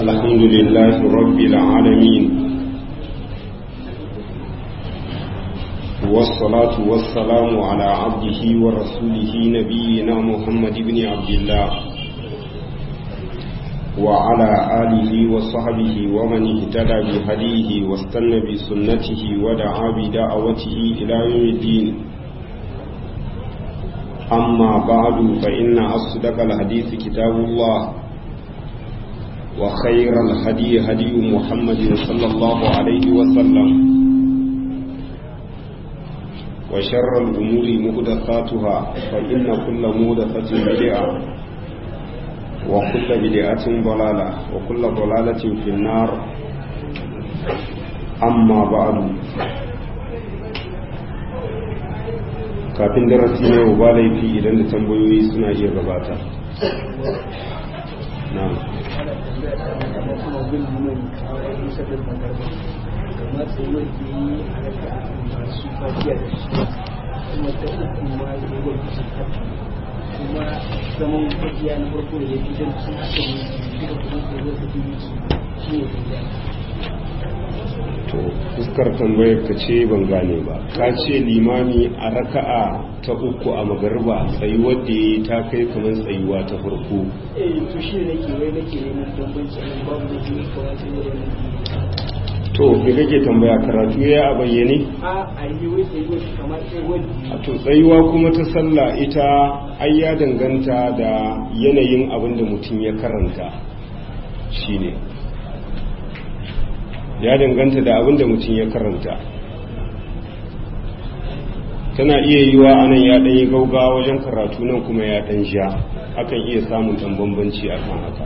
الحمد لله رب العالمين والصلاة والسلام على عبده ورسوله نبينا محمد بن عبد الله وعلى آله وصحبه ومن اهتدى بهديه واستنى بسنته ودعا بدعوته إلى يوم الدين أما بعد فإن أصدق الحديث كتاب الله وخير الهدي هدي محمد صلى الله عليه وسلم وشر الأمور مهدثاتها فإن كل مهدثة بدعة وكل بدعة ضلالة وكل ضلالة في النار أما بعد kafin darasi ne ba laifi idan da tambayoyi suna iya gabata na kuma zaman kwajiya na farko da ya fi jan sun haka ne duka kuma ko zai fi yi shi ne to fuskar tambayar ka ce ban gane ba ka ce limami a raka'a ta uku a magarba tsayuwar da ya ta kai kamar tsayuwa ta farko eh to shi ne nake wai nake neman bambanci nan babu da jini kawai sai da to me kake tambaya karatu ya a bayyane a a yi wai tsayuwar shi kamar tsayuwar a to tsayuwa kuma ta sallah ita ai ya danganta da yanayin abin da mutum ya karanta shine ya danganta da abin da mutum ya karanta tana iya yiwa anan ya ɗan yi gauga wajen karatu nan kuma ya ɗan sha akan iya samun ɗan bambanci a kan haka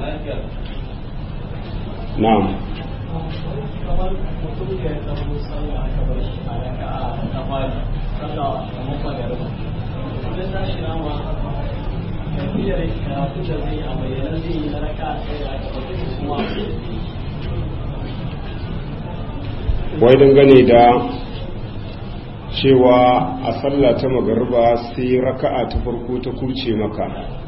na'am kamar mutum da ya zama sallah aka bar shi a raka a ta fari sallah a mafa da rubu wajen tashi nama tafiyar karatu da zai a bayyana zai yi na raka a tsaye da aka bar shi kuma wai dangane da cewa a sallah ta magarba sai raka'a ta farko ta kurce maka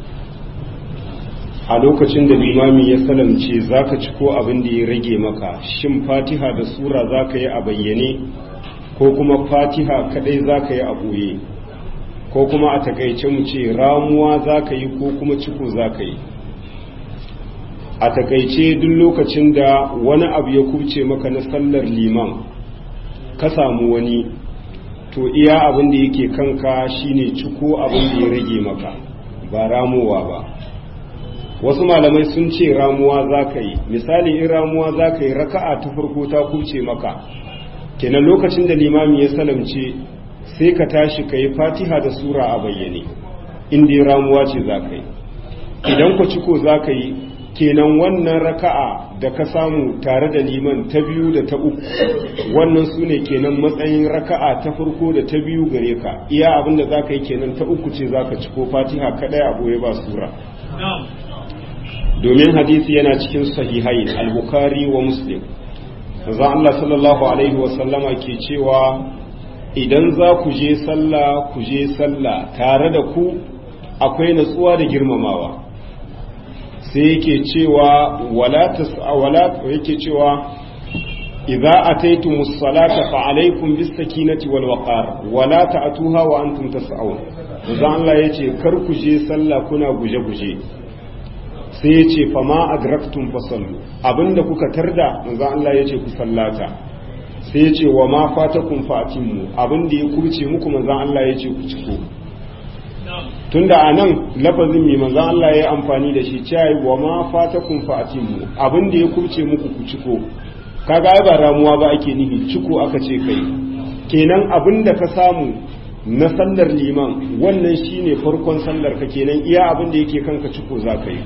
a lokacin da limami ya salamce zaka ci ko abin da ya rage maka shin fatiha da sura zaka yi a bayyane ko kuma fatiha kadai zaka yi a boye ko kuma a takaice mu ce ramuwa zaka yi ko kuma ciko zaka yi a takaice duk lokacin da wani abu ya kubce maka na sallar liman ka samu wani to iya abin da yake kanka shine ciko abin da ya rage maka ba ramuwa ba wasu malamai sun ce ramuwa za ka yi misali in ramuwa za ka yi raka'a ta farko ta kubce maka kenan lokacin da limami ya salamce sai ka tashi ka yi fatiha da sura a bayyane inda ya ramuwa ce za ka yi idan ku ciko za ka yi kenan wannan raka'a da ka samu tare da liman ta biyu da ta uku wannan su ne kenan matsayin raka'a ta farko da ta biyu gare ka iya abin da za ka yi kenan ta uku ce za ka ci ko fatiha kaɗai a ɓoye ba sura domin hadisi yana cikin sahihai al-bukhari wa muslim za Allah sallallahu alaihi wasallama ke cewa idan za ku je sallah ku je sallah tare da ku akwai natsuwa da girmamawa sai yake cewa wala tasawala yake cewa idza ataytumus salata fa alaykum bis sakinati wal waqar wala ta'tuha wa antum tas'un dan Allah yace kar ku je sallah kuna guje guje sai yace fa ma adraktum fasallu abinda kuka tarda manzo Allah yace ku sallata sai yace wa ma fatakum fatimu abinda ya kurce muku manzo Allah yace ku ciko tunda a nan lafazin mai manzan Allah ya amfani da shi cewa wa ma fatakun fa'atimu abin da ya kurce muku ku ciko kaga ai ba ramuwa ba ake nihi ciko aka ce kai kenan abin da ka samu na sallar liman wannan shine farkon sallar ka kenan iya abin da yake kanka ciko za ka yi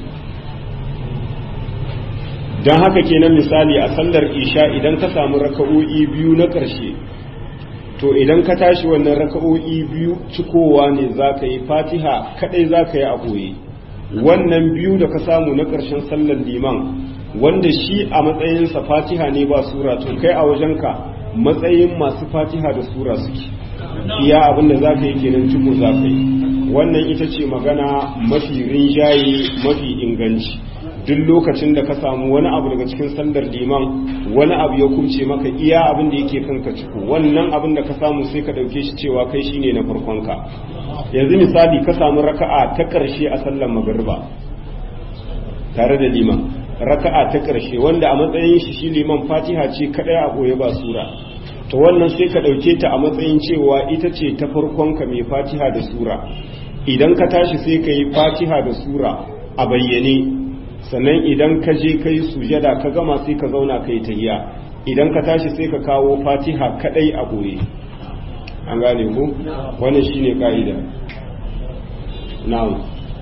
don haka kenan misali a sallar isha idan ka samu raka'o'i biyu na ƙarshe to idan ka tashi wannan raka'o'i biyu cikowa ne za ka yi fatiha kadai za ka yi a ɓoye wannan biyu da ka samu na ƙarshen sallar liman wanda shi a matsayinsa fatiha ne ba sura to kai a wajenka matsayin masu fatiha da sura suke iya abin da za ka yi kenan ciko za ka yi wannan ita ce magana mafi rinjaye mafi inganci duk lokacin da ka samu wani abu daga cikin sallar liman wani abu ya kuce maka iya abin da yake kanka ciko wannan abin da ka samu sai ka dauke shi cewa kai shine na farkon ka yanzu misali ka samu raka'a ta karshe a sallar magriba tare da liman raka'a ta karshe wanda a matsayin shi shi liman fatiha ce kadai a goye ba sura to wannan sai ka dauke ta a matsayin cewa ita ce ta farkon ka mai fatiha da sura idan ka tashi sai ka yi fatiha da sura a bayyane sannan idan ka je ka yi sujada ka gama sai ka zauna ka yi tahiya idan ka tashi sai ka kawo fatiha kadai a goye an gane ku wannan shine ka'ida na'am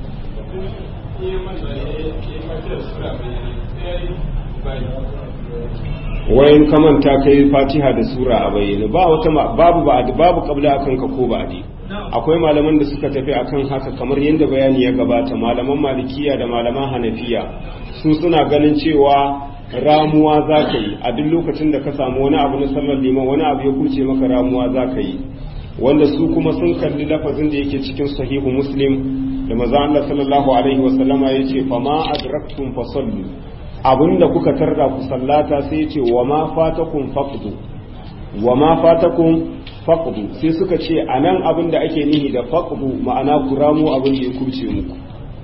wayan kamanta kai fatiha da sura a bayyane ba wata babu ba babu kabla akan ka ko ba'di akwai malaman da suka tafi akan haka kamar yadda bayani ya gabata malaman malikiya da malaman hanafiya su suna ganin cewa ramuwa za ka yi a duk lokacin da ka samu wani abu na sallar liman wani abu ya kuce maka ramuwa za ka yi wanda su kuma sun kalli lafazin da yake cikin sahihu muslim da maza Allah sallallahu alaihi wasallama ya ce fa ma adraktum fa sallu abinda kuka tarda ku sallata sai ya ce wa ma fatakum faqdu wa ma fatakum faqdu sai suka ce anan abin da ake nihi da faqdu ma'ana ku ramo abin da ya kurce muku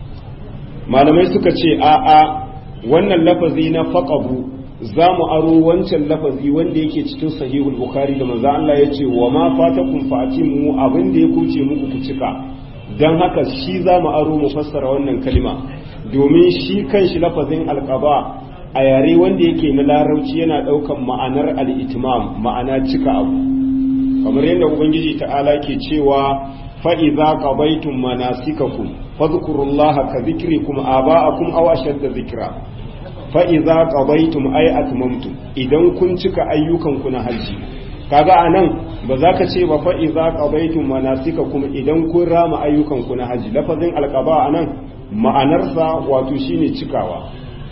malamai suka ce a a wannan lafazi na faqdu za mu aro wancan lafazi wanda yake cikin sahihul bukhari da manzo Allah ya ce wa ma fatakum fatimu abin da ya kurce muku ku cika dan haka shi za mu aro mu fassara wannan kalma domin shi kanshi lafazin alqaba a yare wanda yake na larauci yana daukan ma'anar al-itmam ma'ana cika abu kamar yadda ubangiji ta'ala ke cewa fa'iza qabaitum manasikakum fadhkurullaha ka dhikrikum aba'akum aw ashadda dhikra fa'iza qabaitum ay atmamtum idan kun cika ayyukan ku na haji kaga anan ba za ka ce ba fa'iza qabaitum manasikakum idan kun rama ayyukan ku na haji lafazin alqaba anan ma'anarsa wato shine cikawa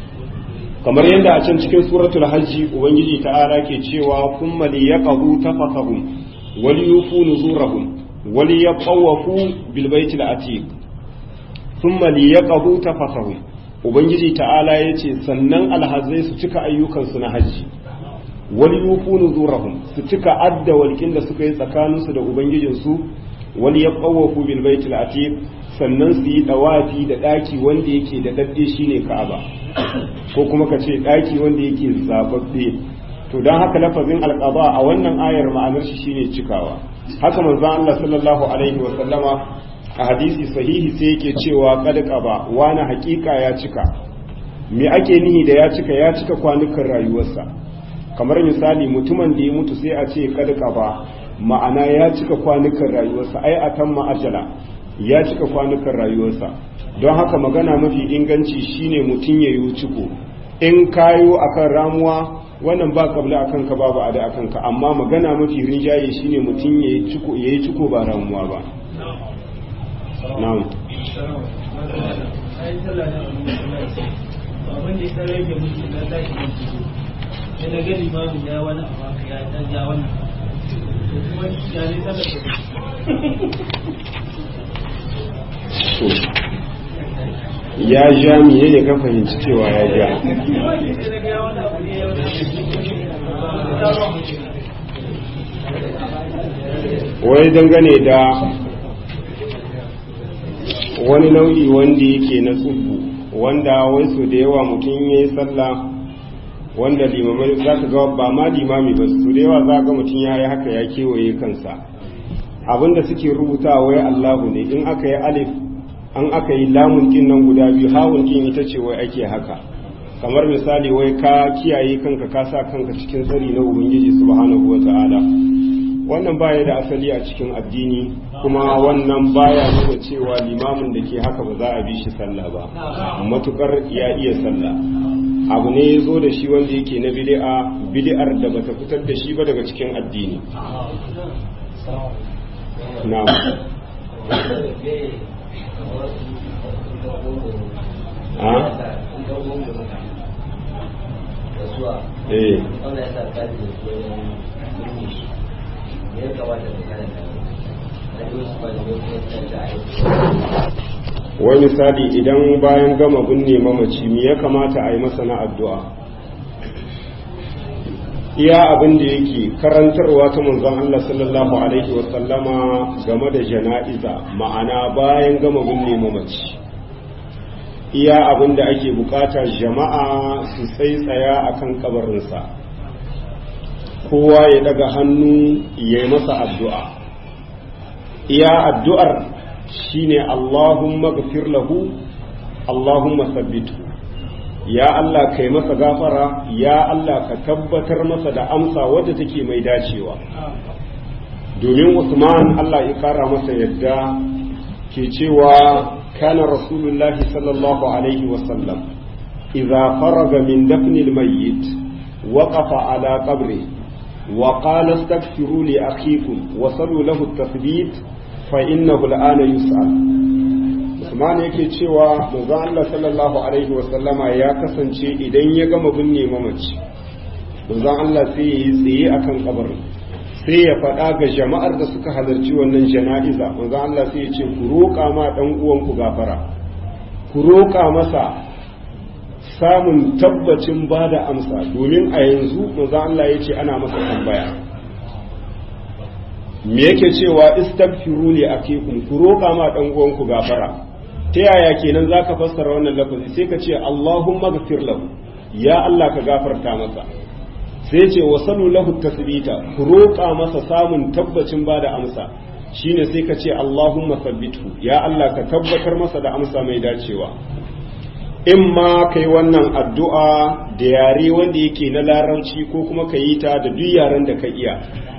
kamar yadda a can cikin suratul hajji ubangiji ta'ala ke cewa kuma liyaqahu tafakahum وليوفوا نذورهم وليطوفوا بالبيت العتيق ثم ليقضوا تفثهم ubangiji ta'ala ya ce sannan alhazai su cika ayyukansu na hajji wani yufu nuzurahum su cika adda walƙin da suka yi tsakaninsu da ubangijinsu wani ya ƙawafu bil baitul atiq sannan su yi dawafi da ɗaki wanda yake da dadde shine ka'aba ko kuma ka ce ɗaki wanda yake zababbe to don haka lafazin alƙaba a wannan ayar ma'anar shi shine cikawa haka manzon Allah sallallahu alaihi wa sallama a hadisi sahihi sai yake cewa kad qaba wani hakika ya cika me ake nihi da ya cika ya cika kwanukan rayuwarsa kamar misali mutumin da ya mutu sai a ce kad qaba ma'ana ya cika kwanukan rayuwarsa ai atamma ajala ya cika kwanukan rayuwarsa don haka magana mafi inganci shine mutum ya yi ciko in kayo akan ramuwa wannan ba kabla akan ka babu ada akan ka amma magana mafi rinjaye shine mutum yayi ciko yayi ciko ba ramuwa ba na'am abin da ya rage mutum na tashi da fito sai na gani ma ya wani abu ya dan ja wannan to kuma ya ne sallar to ya ja miye ya ka fahimci cewa ya ja wai dangane da wani nau'i wanda yake na tsubbu wanda wai so da yawa mutum ya yi sallah wanda limamai za ka ga ba ma limami ba su da yawa za ga mutum ya yi haka ya kewaye kansa abinda suke rubuta wai allahu ne in aka yi alif an aka yi lamun kin nan guda biyu hawun kin ita ce wai ake haka kamar misali wai ka kiyaye kanka ka sa kanka cikin tsari na ubangiji subhanahu wata'ala wannan baya da asali a cikin addini kuma wannan baya nuna cewa limamin da ke haka ba za a bi shi sallah ba matukar ya iya sallah abu ne ya zo da shi wanda yake na bid'a bid'ar da bata fitar da shi ba daga cikin addini na'am eh wai misali idan bayan gama binne mamaci me ya kamata a yi masa na addu'a iya abin da yake karantarwa ta manzon Allah sallallahu alaihi wasallama game da jana'iza ma'ana bayan gama binne mamaci iya abin da ake bukata jama'a su tsaitsaya akan kabarinsa kowa ya daga hannu ya yi masa addu'a iya addu'ar shine Allahumma gafir lahu Allahumma sabbitu ya Allah kai masa gafara ya Allah ka tabbatar masa da amsa wadda take mai dacewa domin Usman Allah ya kara masa yadda ke cewa kana rasulullahi sallallahu alaihi wasallam idza faraga min dafnil mayyit waqafa ala qabri wa qala astaghfiru li akhikum wa sallu lahu at-tathbit fa innahu al'ana yus'al Usman yake cewa manzon Allah sallallahu alaihi wa sallama ya kasance idan ya gama binne mamaci manzon Allah sai ya yi tsaye akan kabarin sai ya faɗa ga jama'ar da suka halarci wannan jana'iza manzon Allah sai ya ce ku roƙa ma dan uwanku gafara ku roƙa masa samun tabbacin bada amsa domin a yanzu manzon Allah ya ce ana masa tambaya me yake cewa istaghfiru li akikum ku roƙa ma dan uwanku gafara ta yaya kenan zaka fassara wannan lafazi sai ka ce Allahumma ghfir lahu ya Allah ka gafarta masa sai ce wasalu lahu tasbita ku roƙa masa samun tabbacin bada amsa shine sai ka ce Allahumma sabbithu ya Allah ka tabbatar masa da amsa mai dacewa in ma kai wannan addu'a da yare wanda yake na larabci ko kuma ka yi ta da duk yaren da ka iya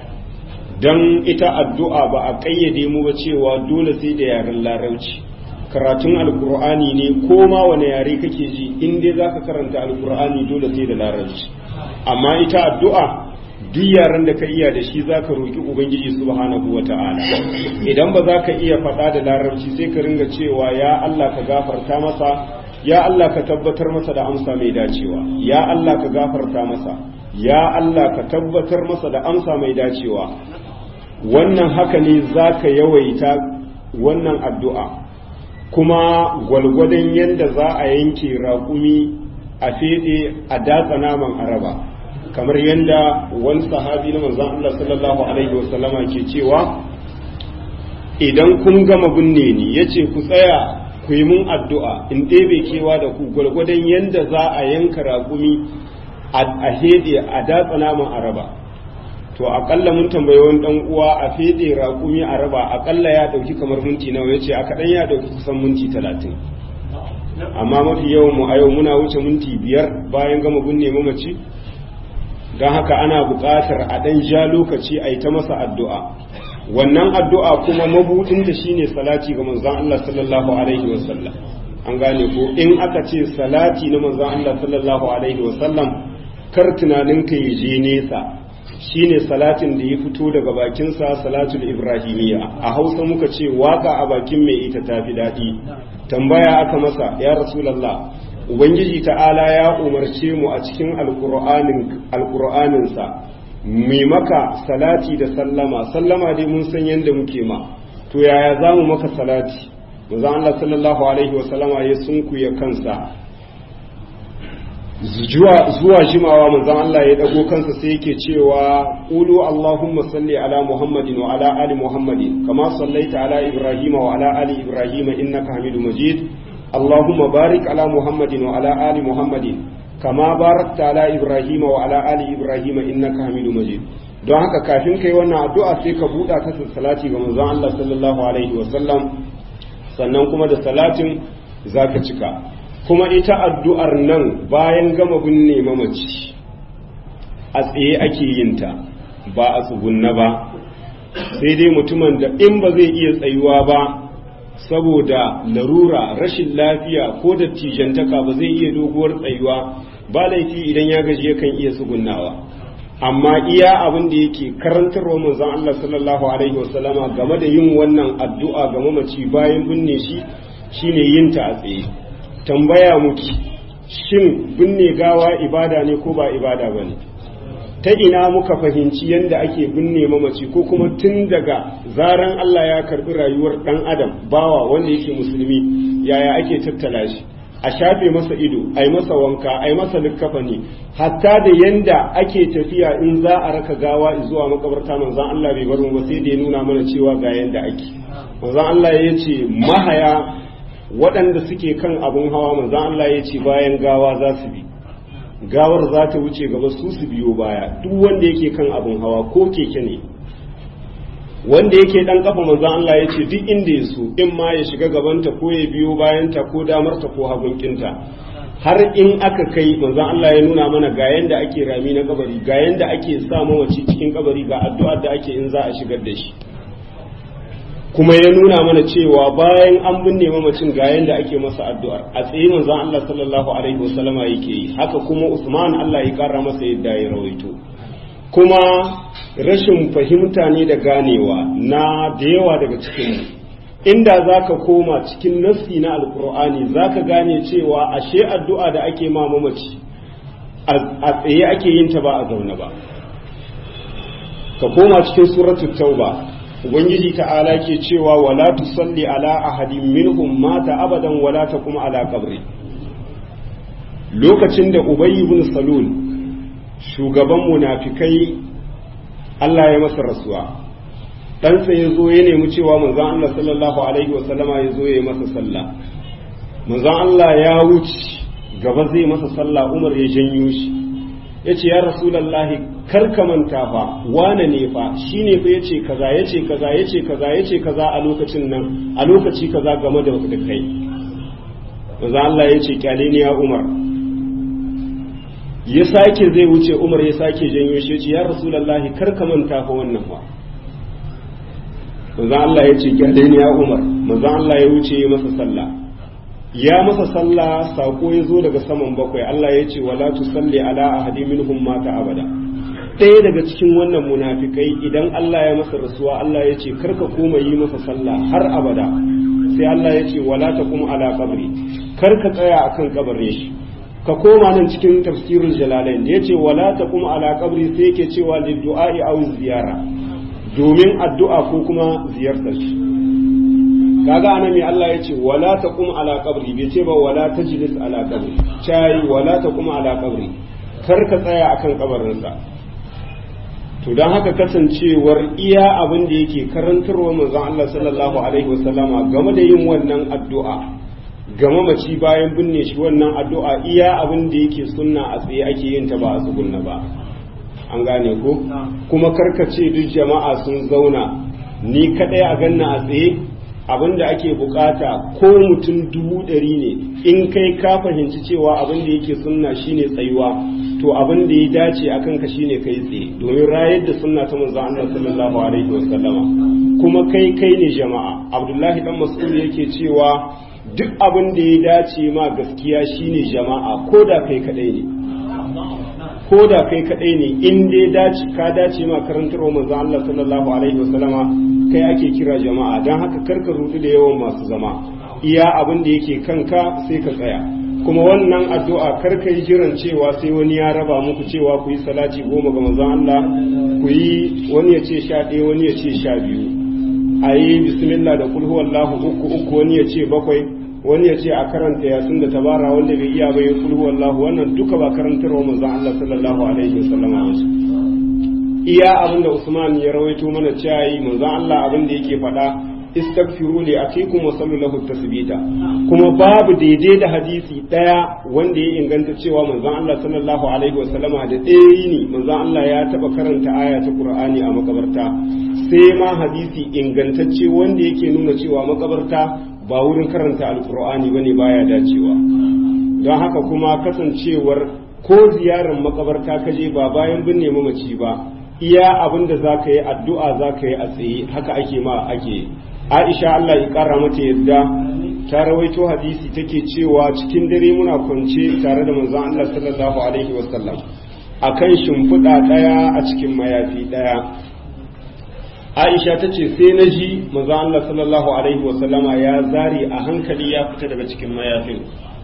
don ita addu'a ba a ƙayyade mu ba cewa dole sai da yaren larabci karatun alkur'ani ne ko ma wani yare kake ji in dai za ka karanta alkur'ani dole sai da larabci amma ita addu'a duk yaren da ka iya da shi za ka roƙi ubangiji subhanahu wa ta'ala idan ba za ka iya faɗa da larabci sai ka ringa cewa ya allah ka gafarta masa ya allah ka tabbatar masa da amsa mai dacewa ya allah ka gafarta masa ya allah ka tabbatar masa da amsa mai dacewa wannan haka ne za ka yawaita wannan addu'a kuma gwalgwadon yadda za a yanke raƙumi a feɗe a datsa naman araba kamar yadda wani sahabi na manzan Allah sallallahu Alaihi wasallama ke cewa idan kun gama binne ni ya ce ku tsaya ku yi mun addu'a in ɗebe kewa da ku gwalgwadon yadda za a yanka raƙumi a heɗe a datsa naman araba to akalla mun tambayi wani dan uwa a fede raƙumi a raba akalla ya dauki kamar minti nawa yace a kadan ya dauki kusan minti talatin amma mafi yawan mu a yau muna wuce minti biyar bayan gama binne mamaci don haka ana buƙatar a dan ja lokaci a yi ta masa addu'a wannan addu'a kuma mabudin da shine salati ga manzon Allah sallallahu alaihi wasallam an gane ko in aka ce salati na manzon Allah sallallahu alaihi wasallam kar tunaninka ya je nesa shine salatin da ya fito daga bakinsa salatul ibrahimiyya a hausa muka ce waka a bakin mai ita tafi daɗi tambaya aka masa ya rasulallah ubangiji ta'ala ya umarce mu a cikin alƙur'aninsa mai maka salati da sallama sallama dai mun san yadda muke ma to yaya za mu maka salati manzon Allah sallallahu alaihi wasallama ya sunkuya kansa zuwa jimawa manzon Allah ya dago kansa sai yake cewa qulu allahumma salli ala muhammadin wa ala ali muhammadin kama sallaita ala ibrahima wa ala ali ibrahima innaka hamidum majid allahumma barik ala muhammadin wa ala ali muhammadin kama barakta ala ibrahima wa ala ali ibrahima innaka hamidum majid don haka kafin kai wannan addu'a sai ka buɗa ta salati ga manzon Allah sallallahu alaihi wa sallam sannan kuma da salatin zaka cika kuma ita addu'ar nan bayan gama binne mamaci a tsaye ake yin ta ba a tsugunna ba sai dai mutumin da in ba zai iya tsayuwa ba saboda larura rashin lafiya ko da tijantaka ba zai iya doguwar tsayuwa ba laifi idan ya gaji yakan iya tsugunnawa amma iya abin da yake karantarwa manzon Allah sallallahu alaihi wasallama game da yin wannan addu'a ga mamaci bayan binne shi shine yin ta a tsaye tambaya muki shin binne gawa ibada ne ko ba ibada ba ne ta ina muka fahimci yadda ake binne mamaci ko kuma tun daga zaran Allah ya karbi rayuwar dan adam bawa wanda yake musulmi yaya ake tattala shi a shafe masa ido a yi masa wanka a yi masa likkafani hatta da yanda ake tafiya in za a raka gawa zuwa makabarta manzan Allah bai bar mu ba sai da ya nuna mana cewa ga yanda ake manzan Allah ya ce mahaya waɗanda suke kan abun hawa manzan Allah ya ce bayan gawa za su bi gawar za ta wuce gaba su su biyo baya duk wanda yake kan abun hawa ko keke ne wanda yake dan kafa manzon Allah ya ce duk inda ya so in ma ya shiga gabanta ko ya biyo bayanta ko damarta ko hagunkinta har in aka kai manzon Allah ya nuna mana ga yanda ake rami na kabari ga yanda ake sa mawaci cikin kabari ga addu'ar da ake in za a shigar da shi kuma ya nuna mana cewa bayan an binne mamacin ga yanda ake masa addu'ar a tsaye manzon Allah sallallahu alaihi wasallama yake yi haka kuma Usman Allah ya kara masa yadda ya rawaito kuma rashin fahimta ne da ganewa na da yawa daga cikinmu inda za ka koma cikin nassi na alkur'ani za ka gane cewa ashe addu'a da ake ma mamaci a tsaye ake yin ta ba a zaune ba ka koma cikin suratul tauba ubangiji ta'ala ke cewa wala tusalli ala ahadin minhum mata abadan wala taqum ala qabri lokacin da ubayy ibn salul shugaban munafikai Allah ya masa rasuwa ɗansa ya zo ya nemi cewa manzan Allah sallallahu alaihi wasallama ya zo ya yi masa sallah manzan Allah ya wuce gaba zai masa sallah Umar ya janyo shi ya ce ya rasulallahi kar ka manta fa wane ne fa shi ne fa ya ce kaza ya ce kaza ya ce kaza ya ce kaza a lokacin nan a lokaci kaza game da da kai manzan Allah ya ce kyale ne ya Umar ya sake zai wuce umar ya sake janyo shi ce ya rasulallahi kar ka manta fa wannan ba manzon Allah ya ce gyale ne ya umar manzon Allah ya wuce ya masa sallah ya masa sallah sako ya zo daga saman bakwai Allah ya ce wala tusalli ala ahadi minhum mata abada ɗaya daga cikin wannan munafikai idan Allah ya masa rasuwa Allah ya ce kar ka koma yi masa sallah har abada sai Allah ya ce wala taqum ala qabri kar ka tsaya akan kabarin shi ka koma nan cikin tafsirul jalalain da yace wala taqum ala qabri sai yake cewa lid du'a'i aw ziyara domin addu'a ko kuma ziyartar shi kaga anan me Allah yace wala taqum ala qabri bai ce ba wala tajlis ala qabri chai wala taqum ala qabri kar ka tsaya akan kabarin sa to dan haka kasancewar iya abin da yake karantarwa manzon Allah sallallahu alaihi wasallama game da yin wannan addu'a ga mamaci bayan binne shi wannan addu'a iya abin da yake sunna a tsaye ake yin ta ba a tsugunna ba an gane ko kuma karkace duk jama'a sun zauna ni kadai a ganna a tsaye abin da ake bukata ko mutum dubu ɗari ne in kai ka fahimci cewa abin da yake sunna shine tsayuwa to abin da ya dace a kanka shine kai tsaye domin rayar da sunna ta manzo Allah sallallahu alaihi wasallama kuma kai kai ne jama'a abdullahi dan mas'ud yake cewa duk abin da ya dace ma gaskiya shine jama'a ko da kai kadai ne ko da kai kadai ne in dai dace ka dace ma karantarwa manzo Allah sallallahu alaihi wasallama kai ake kira jama'a dan haka karka rudu da yawan masu zama iya abin da yake kanka sai ka tsaya kuma wannan addu'a karka yi jiran cewa sai wani ya raba muku cewa ku yi salati goma ga manzon Allah ku yi wani ya ce sha ɗaya wani ya ce sha biyu a yi bismillah da kulhu wallahu uku uku wani ya ce bakwai wani ya ce a karanta yasin da tabara wanda bai iya bai kulhu wallahu wannan duka ba karantarwa manzon Allah sallallahu alaihi wasallam a wasu iya abin da Usman ya rawaito mana cewa yi manzon Allah abin da yake faɗa istaghfiru li akikum wa sallu lahu tasbita kuma babu daidai da hadisi daya wanda ya inganta cewa manzon Allah sallallahu alaihi wasallama da ɗaya ne manzon Allah ya taba karanta aya ta Qur'ani a makabarta sai ma hadisi ingantacce wanda yake nuna cewa makabarta ba wurin karanta alkur'ani bane baya dacewa don haka kuma kasancewar ko ziyarar makabarta ka je ba bayan binne mamaci ba iya abin da za ka yi addu'a za ka yi a tsaye haka ake ma ake aisha allah ya kara mata yadda ta rawaito hadisi take cewa cikin dare muna kwance tare da manzon allah sallallahu alaihi wasallam akan shimfiɗa ɗaya a cikin mayafi ɗaya aisha ta ce sai na ji maza Allah sallallahu alaihi wasallama ya zari a hankali ya fita daga cikin mayafin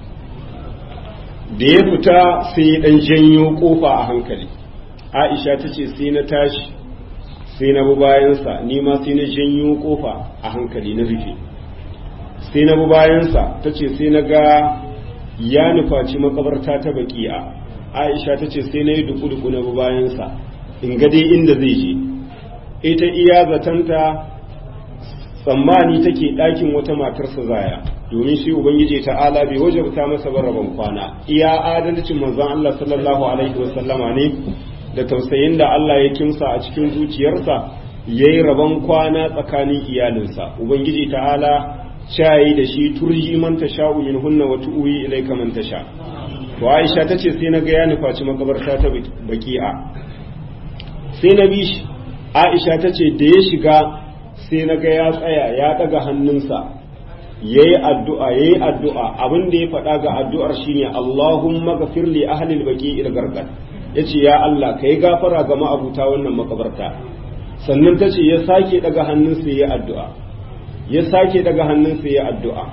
da ya fita sai ya dan janyo kofa a hankali aisha ta ce sai na tashi sai na bi bayansa ni ma sai na janyo kofa a hankali na rufe sai na bi bayansa ta ce sai na ga ya nufaci makabarta ta baki'a aisha ta ce sai na yi duku-duku na bi bayansa in ga dai inda zai je ita iya zatanta tsammani take ɗakin wata matarsa zaya domin shi ubangiji ta'ala bai wajabta masa rabon kwana iya adalcin manzon Allah sallallahu alaihi wasallama ne da tausayin da Allah ya kimsa a cikin zuciyarsa yayi rabon kwana tsakanin iyalinsa ubangiji ta'ala shayi da shi turji man tasha'u min hunna wa tu'wi ilayka man tasha to Aisha tace sai na ga ya nufaci makabarta ta baki'a sai na bi shi Aisha tace da ya shiga sai na ga ya tsaya ya daga hannunsa yayi addu'a yayi addu'a abin da ya faɗa ga addu'ar shine Allahumma ghafir li ahli al-baqi'il gargad yace ya Allah kai gafara ga ma'abuta wannan makabarta sannan tace ya sake daga hannunsa yayi addu'a ya sake daga hannunsa yayi addu'a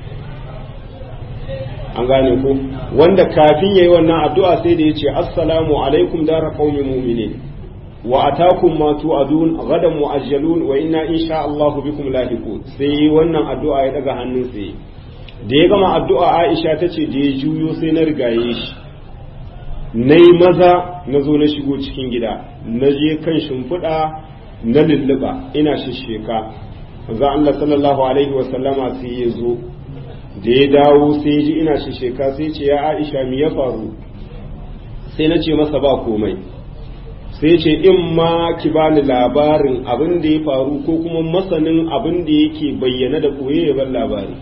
an gane ko wanda kafin yayi wannan addu'a sai da yace assalamu alaikum dara qaumi mu'minin wa atakum ma tu'adun gadan mu'ajjalun wa inna insha Allahu bikum lahiqun sai wannan addu'a ya daga hannun sai da ya gama addu'a Aisha tace da ya juyo sai na rigaye shi nayi maza na zo na shigo cikin gida na je kan shimfiɗa na lulluba ina shisheka manzo Allah sallallahu alaihi wa sallama sai ya zo da ya dawo sai ya ji ina shisheka sai ce ya Aisha me ya faru sai na ce masa ba komai sai ce in ma ki bani labarin abin da ya faru ko kuma masanin abin da yake bayyana da koye ya ban labari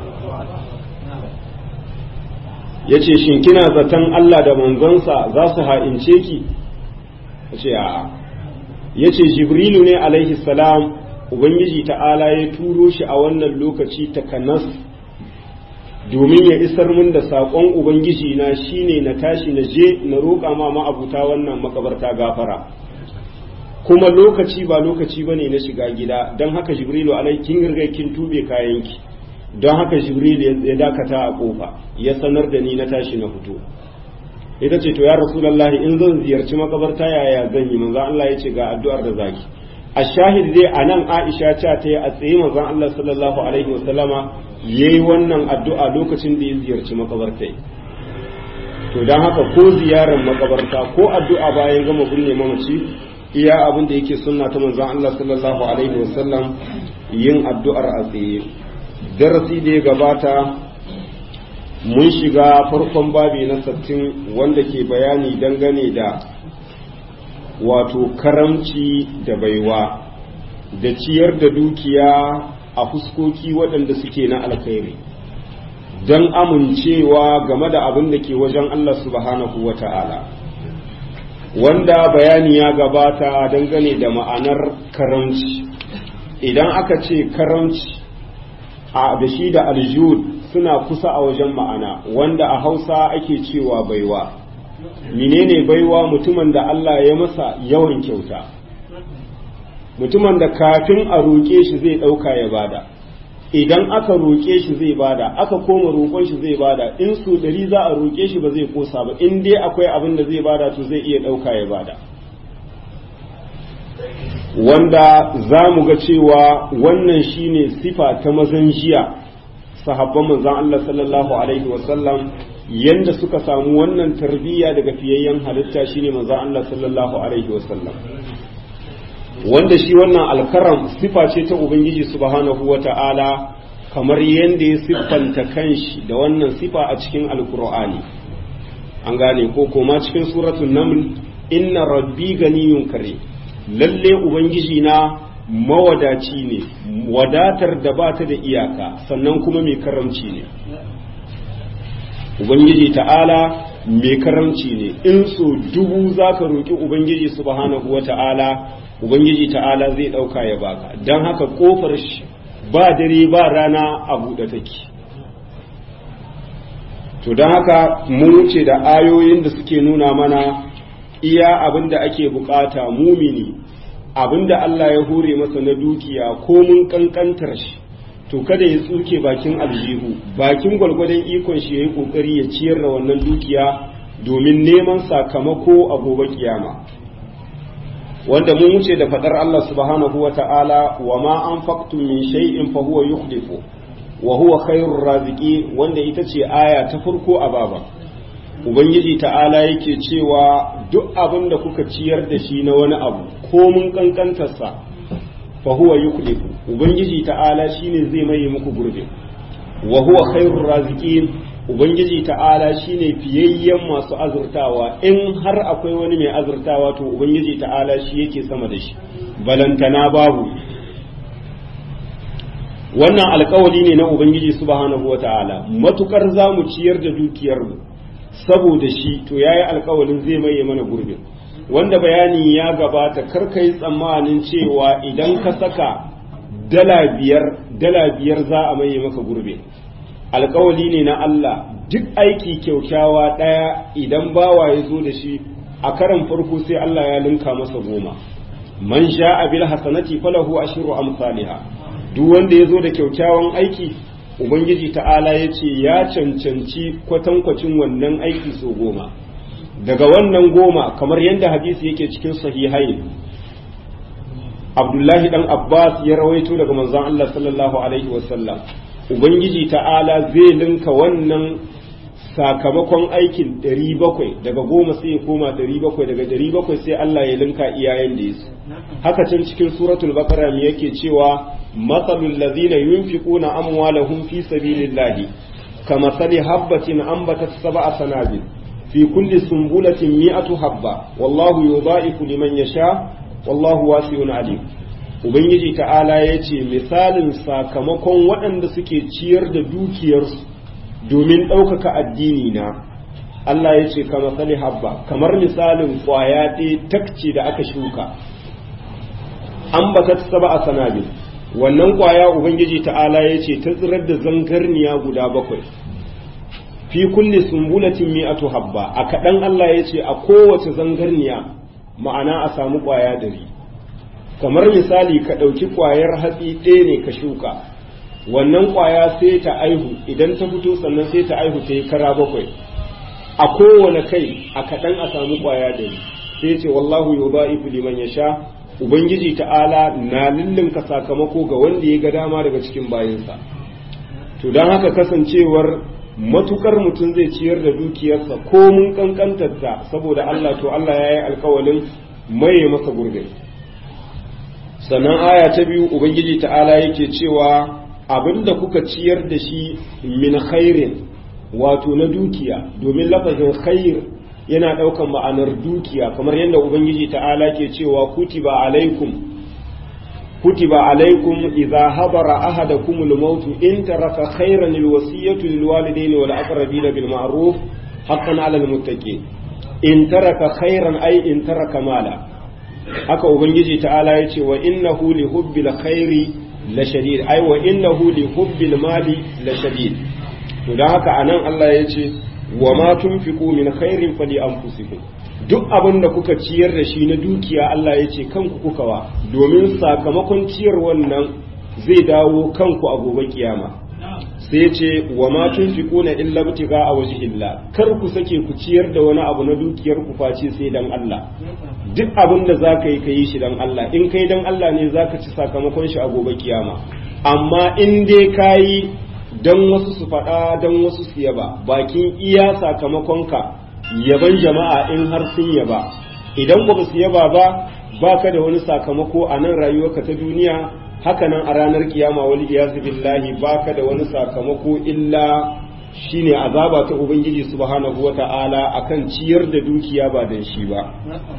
ya ce shin kina zaton Allah da manzansa za su ha'ince ki ya ce a'a ya ce jibrilu ne alaihi salam ubangiji ta'ala ya turo shi a wannan lokaci takanas domin ya isar mun da saƙon ubangiji na shine na tashi na je na roƙa ma ma'abuta wannan makabarta gafara kuma lokaci ba lokaci bane na shiga gida don haka jibrilu alai kin riga kin tube kayanki don haka jibrilu ya dakata a kofa ya sanar da ni na tashi na fito ita ce to ya rasulullahi in zan ziyarci makabarta yaya zan yi manzo Allah ya ce ga addu'ar da zaki a shahid dai anan Aisha ta ta yi a tsaye manzo Allah sallallahu alaihi wasallama ya yi wannan addu'a lokacin da ya ziyarci makabartai to don haka ko ziyarar makabarta ko addu'a bayan gama binne mamaci iya abin da yake sunna ta manzan Allah sallallahu alaihi wasallam yin addu'ar a tsaye darasi da ya gabata mun shiga farkon babi na sattin wanda ke bayani dangane da wato karamci da baiwa da ciyar da dukiya a fuskoki waɗanda suke na alkhairi don amincewa game da abin da ke wajen Allah subhanahu wa ta'ala wanda bayani ya gabata dangane da ma'anar karamci idan aka ce karamci a da shi da aljud suna kusa a wajen ma'ana wanda a hausa ake cewa baiwa menene baiwa mutumin da Allah ya masa yawan kyauta mutumin da kafin a roƙe shi zai ɗauka ya bada idan aka roƙe shi zai bada aka koma roƙon shi zai bada in su ɗari za a roƙe shi ba zai kosa ba in dai akwai abin da zai bada to zai iya ɗauka ya bada wanda za mu ga cewa wannan shine sifa ta mazan jiya sahabban manzon Allah sallallahu alaihi wasallam yanda suka samu wannan tarbiyya daga fiyayyen halitta shine manzon Allah sallallahu alaihi wasallam wanda shi wannan alkaram sifa ce ta ubangiji subhanahu wata'ala kamar yadda ya siffanta kanshi da wannan sifa a cikin alkur'ani an gane ko koma cikin suratul naml inna rabbi ganiyun kare lalle ubangiji na mawadaci ne wadatar da ba ta da iyaka sannan kuma mai karamci ne ubangiji ta'ala mai karamci ne in so dubu za ka roƙi ubangiji subhanahu wa ta'ala ubangiji ta'ala zai ɗauka ya baka don haka ƙofar shi ba dare ba rana a buɗe take to don haka mun wuce da ayoyin da suke nuna mana iya abin da ake bukata mumini abin da Allah ya hore masa na dukiya ko mun kankantar shi to kada ya tsuke bakin aljihu bakin gwalgwadon ikon shi ya yi kokari ya ciyar da wannan dukiya domin neman sakamako a gobe kiyama wanda mun wuce da fadar Allah subhanahu wa ta'ala wa ma an min shay'in fa huwa yukhlifu wa huwa khairur raziki wanda ita ce aya ta farko a baba ubangiji ta'ala yake cewa duk abin da kuka ciyar da shi na wani abu ko mun kankantarsa fa huwa yuklifu ubangiji ta'ala shine zai maye muku gurbe wa huwa khairur raziqin ubangiji ta'ala shine fiyayyen masu azurtawa in har akwai wani mai azurtawa to ubangiji ta'ala shi yake sama da shi balantana babu wannan alkawali ne na ubangiji subhanahu wata'ala matukar za mu ciyar da dukiyar mu saboda shi to yayi alkawalin zai maye mana gurbin wanda bayani ya gabata karka yi tsammanin cewa idan ka saka dala biyar dala biyar za a maye maka gurbe alkawali ne na Allah duk aiki kyaukyawa ɗaya idan bawa ya zo da shi a karan farko sai Allah ya linka masa goma man sha bil hasanati falahu ashru amsalha duk wanda ya zo da kyaukyawan aiki ubangiji ta'ala ya ce ya cancanci kwatankwacin wannan aiki so goma daga wannan goma kamar yadda hadisi yake cikin sahihai abdullahi dan abbas ya rawaito daga manzon Allah sallallahu alaihi wasallam ubangiji ta'ala zai linka wannan sakamakon aikin 700 daga goma sai ya koma 700 daga 700 sai Allah ya linka iyayen da yasu haka can cikin suratul baqara me yake cewa matsalul ladhina yunfiquna amwalahum fi sabilillahi kamathali habatin ambatat sab'a sanabil fi kulli sumbulatin mi'atu habba wallahu yudha'ifu liman yasha wallahu wasi'un alim ubangiji ta'ala yace misalin sakamakon waɗanda suke ciyar da dukiyarsu domin ɗaukaka addini na Allah ya ce kama sali habba kamar misalin ƙwaya ɗaya takce da aka shuka an ba ta saba a sanabi wannan ƙwaya ubangiji ta'ala ya ce ta tsirar da zangarniya guda bakwai fi kulli sumbulatin mi'atu habba a kaɗan Allah ya ce a kowace zangarniya ma'ana a samu ƙwaya dari kamar misali ka ɗauki ƙwayar hatsi ɗaya ne ka shuka wannan ƙwaya sai ta aihu idan ta fito sannan sai ta aihu ta yi kara bakwai a kowane kai a kaɗan a samu ƙwaya dari sai ce wallahu yudha'ifu liman yasha ubangiji ta'ala na lullunka sakamako ga wanda ya ga dama daga cikin bayinsa to don haka kasancewar matukar mutum zai ciyar da dukiyarsa ko mun kankantarta saboda Allah to Allah ya yi alkawalin maye masa gurbe sannan aya ta biyu ubangiji ta'ala yake cewa abinda kuka ciyar da shi min khairin wato na dukiya domin lafazin khair yana ɗaukan ma'anar dukiya kamar yadda ubangiji ta'ala ke cewa kutiba alaikum kutiba alaikum idza habara ahadakum al-maut in taraka khairan al-wasiyatu lil walidayni wal aqrabin bil ma'ruf haqqan 'ala al-muttaqin in taraka khairan ay in taraka mala haka ubangiji ta'ala ya ce wa innahu li hubbil khairi la shadid ay wa innahu li hubbil mali la shadid to dan haka anan Allah ya ce wa ma tunfiqu min khairin fali anfusikum duk abin da kuka ciyar da shi na dukiya Allah ya ce kanku kuka wa domin sakamakon ciyar wannan zai dawo kanku a gobe kiyama sai ya ce wa ma tunfiquna illa butiga a wajhillah kar ku sake ku ciyar da wani abu na dukiyar ku face sai dan Allah duk abin da zaka yi kai shi dan Allah in kai dan Allah ne zaka ci sakamakon shi a gobe kiyama amma in dai kayi dan wasu su faɗa dan wasu su yaba bakin iya sakamakonka yaban jama'a in har sun yaba idan ba su yaba ba baka da wani sakamako a nan rayuwarka ta duniya hakanan a ranar kiyama wal iyazu billahi baka da wani sakamako illa shine azaba ta ubangiji subhanahu wata'ala akan ciyar da dukiya ba dan shi ba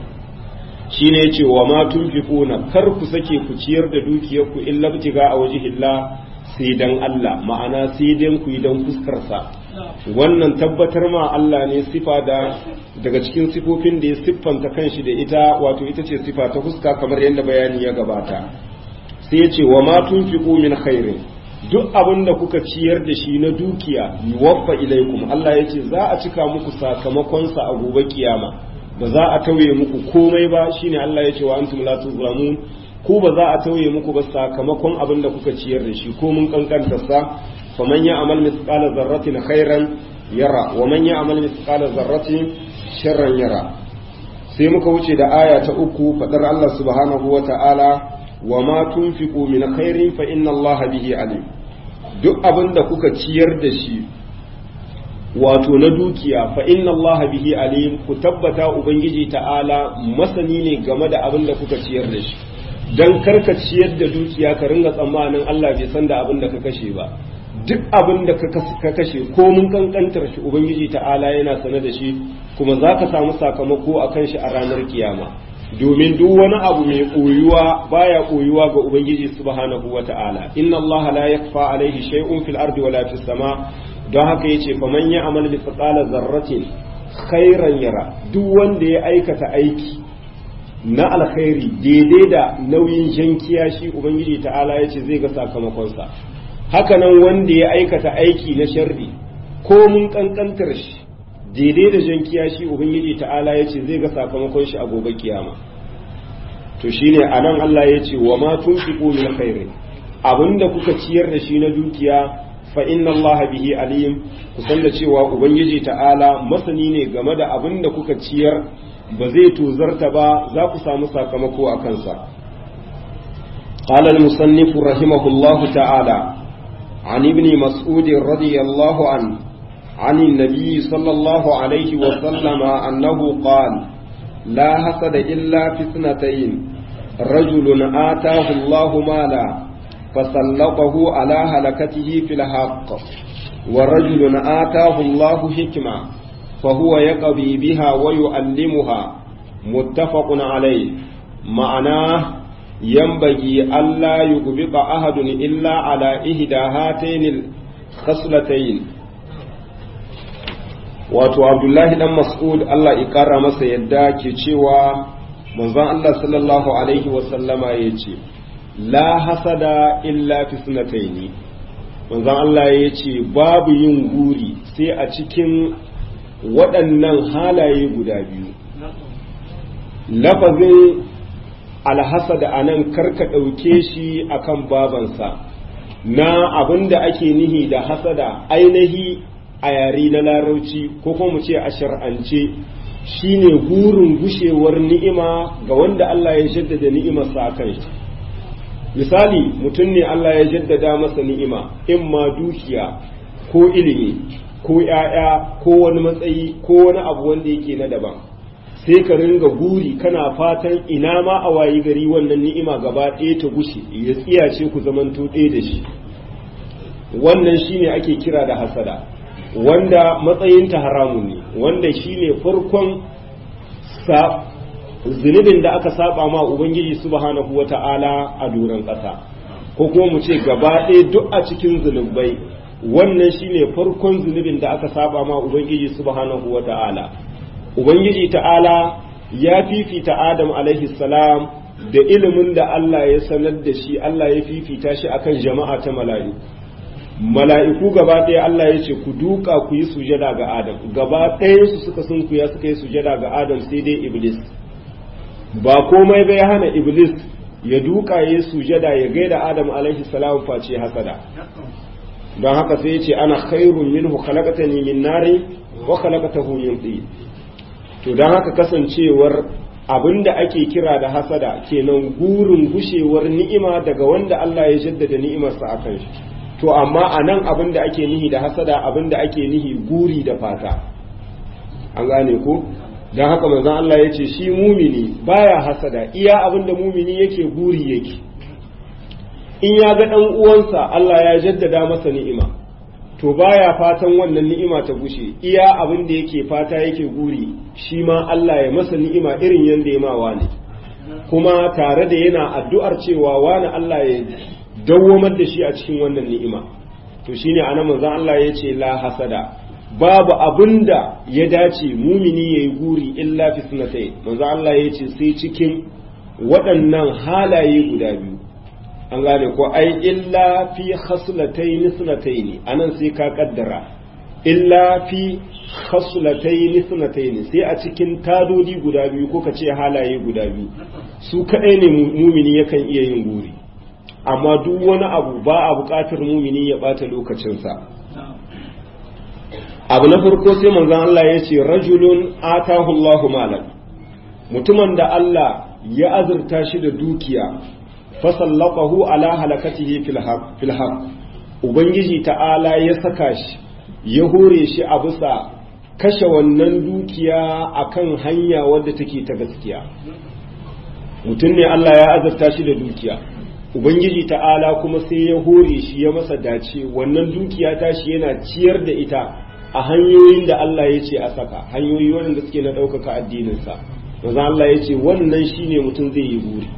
shine yace wa ma tunfiquna kar ku sake ku ciyar da dukiyarku illa btiga a wajhillah sai dan Allah ma'ana sai dan ku yi dan fuskar sa wannan tabbatar ma Allah ne sifa da daga cikin sifofin da ya siffanta kanshi da ita wato ita ce sifa ta fuska kamar yadda bayani ya gabata sai ya ce wa ma tunfiqu min khairin duk abin da kuka ciyar da shi na dukiya yuwaffa ilaikum Allah ya ce za a cika muku sakamakon sa a gobe kiyama ba za a tauye muku komai ba shine Allah ya ce wa antum la tuzlamun ku ba za a tauye muku ba sakamakon abin da kuka ciyar da shi ko mun kankanta sa faman ya'mal mithqala dharratin khairan yara wa man ya'mal mithqala dharratin sharran yara sai muka wuce da aya ta uku fadar Allah subhanahu wa ta'ala wa ma tunfiqu min khairin fa inna Allah bihi alim duk abin da kuka ciyar da shi wato na dukiya fa inna Allah bihi alim ku tabbata ubangiji ta'ala masani ne game da abin da kuka ciyar da shi dan karka ciyar da dukiya ka ringa tsammanin Allah bai san da abin da ka kashe ba duk abin da ka kashe ko mun kankantar shi ubangiji ta'ala yana sane da shi kuma za ka samu sakamako a kan shi a ranar kiyama domin duk wani abu mai koyuwa baya koyuwa ga ubangiji subhanahu wata'ala inna Allah la yakfa alaihi shay'un fil ardi wala fis sama don haka yace fa man ya'mal mithqala zarratin khairan yara duk wanda ya aikata aiki na alkhairi daidai da nauyin jankiya shi ubangiji ta'ala yace zai ga sakamakon sa hakanan wanda ya aikata aiki na sharri ko mun kankantar shi daidai da jan kiyashi ubangiji ta'ala ya ce zai ga sakamakon shi a gobe kiyama to shine anan Allah ya ce wa ma tunfiqu min khairin abinda kuka ciyar da shi na dukiya fa inna Allah bihi alim ku san da cewa ubangiji ta'ala masani ne game da abinda kuka ciyar ba zai tozarta ba za ku samu sakamako a kansa قال المصنف رحمه الله تعالى عن ابن مسعود رضي الله عنه عن النبي صلى الله عليه وسلم أنه قال لا حسد إلا في اثنتين رجل آتاه الله مالا فسلطه على هلكته في الحق ورجل آتاه الله حكمة فهو يقضي بها ويؤلمها متفق عليه معناه ينبغي ألا يغبط أحد إلا على إحدى هاتين الخصلتين wato abdullahi dan mas'ud Allah ya kara masa yadda ke cewa manzon Allah sallallahu alaihi wasallama ya ce la hasada illa fi sunataini manzon Allah ya ce babu yin guri sai a cikin waɗannan halaye guda biyu lafazin alhasada a nan karka ɗauke shi akan babansa na abin da ake nihi da hasada ainihi a yare na larauci ko kuma mu ce a shar'ance shine gurin gushewar ni'ima ga wanda Allah ya jaddada ni'imarsa a kan shi misali mutum ne Allah ya jaddada masa ni'ima in ma dukiya ko ilimi ko ‘ya'ya ko wani matsayi ko wani abu wanda yake na daban sai ka ringa guri kana fatan ina ma a wayi gari wannan ni'ima gaba ɗaya ta gushe ya tsiyace ku zamanto ɗaya da shi wannan shine ake kira da hasada wanda matsayinta haramun ne wanda shine farkon sa zunubin da aka saba ma ubangiji subhanahu wata'ala a doron ƙasa ko kuma mu ce gaba ɗaya duk a cikin zunubai wannan shine farkon zunubin da aka saba ma ubangiji subhanahu wata'ala ubangiji ta'ala ya fifita adam alaihi salam da ilimin da Allah ya sanar da shi Allah ya fifita shi akan jama'a ta mala'iku mala'iku gaba ɗaya Allah ya ce ku duka ku yi sujada ga Adam gaba ɗayansu suka sunkuya suka yi sujada ga Adam sai dai Iblis ba komai bai hana Iblis ya duka ya yi sujada ya gaida Adam alaihi salam face hasada don haka sai ya ce ana khairun minhu khalaqatani min nari wa khalaqatahu min tin to don haka kasancewar abinda ake kira da hasada kenan gurin gushewar ni'ima daga wanda Allah ya jaddada ni'imarsa akan shi to amma a nan abin da ake nihi da hasada abin da ake nihi guri da fata an gane ko don haka manzon Allah ya ce shi mumini baya hasada iya abin da mumini yake guri yake in ya ga ɗan uwansa Allah ya jaddada masa ni'ima to baya fatan wannan ni'ima ta gushe iya abin da yake fata yake guri shi ma Allah ya masa ni'ima irin yanda ya ma wani kuma tare da yana addu'ar cewa wani Allah ya dawwamar da shi a cikin wannan ni'ima to shine anan manzon Allah ya ce la hasada babu abinda ya dace mumini yayi guri illa fi sunatai manzon Allah ya ce sai cikin waɗannan halaye guda biyu an gane ko ai illa fi khaslatayn sunatayn anan sai ka kaddara illa fi khaslatayn sunatayn sai a cikin tadodi guda biyu ko ka ce halaye guda biyu su kadai ne mumini yakan iya yin guri amma duk wani abu ba a buƙatar mumini ya ɓata lokacinsa abu na farko sai manzon Allah ya ce rajulun atahu Allahu malan mutumin da Allah ya azurta shi da dukiya fasallaqahu ala halakatihi fil haq ubangiji ta'ala ya saka shi ya hore shi a bisa kashe wannan dukiya akan hanya wadda take ta gaskiya mutum ne Allah ya azarta shi da dukiya ubangiji ta'ala kuma sai ya hore shi ya masa dace wannan dukiya ta shi yana ciyar da ita a hanyoyin da Allah ya ce a saka hanyoyi waɗanda suke na ɗaukaka addininsa manzo Allah ya ce wannan shine mutum zai yi buri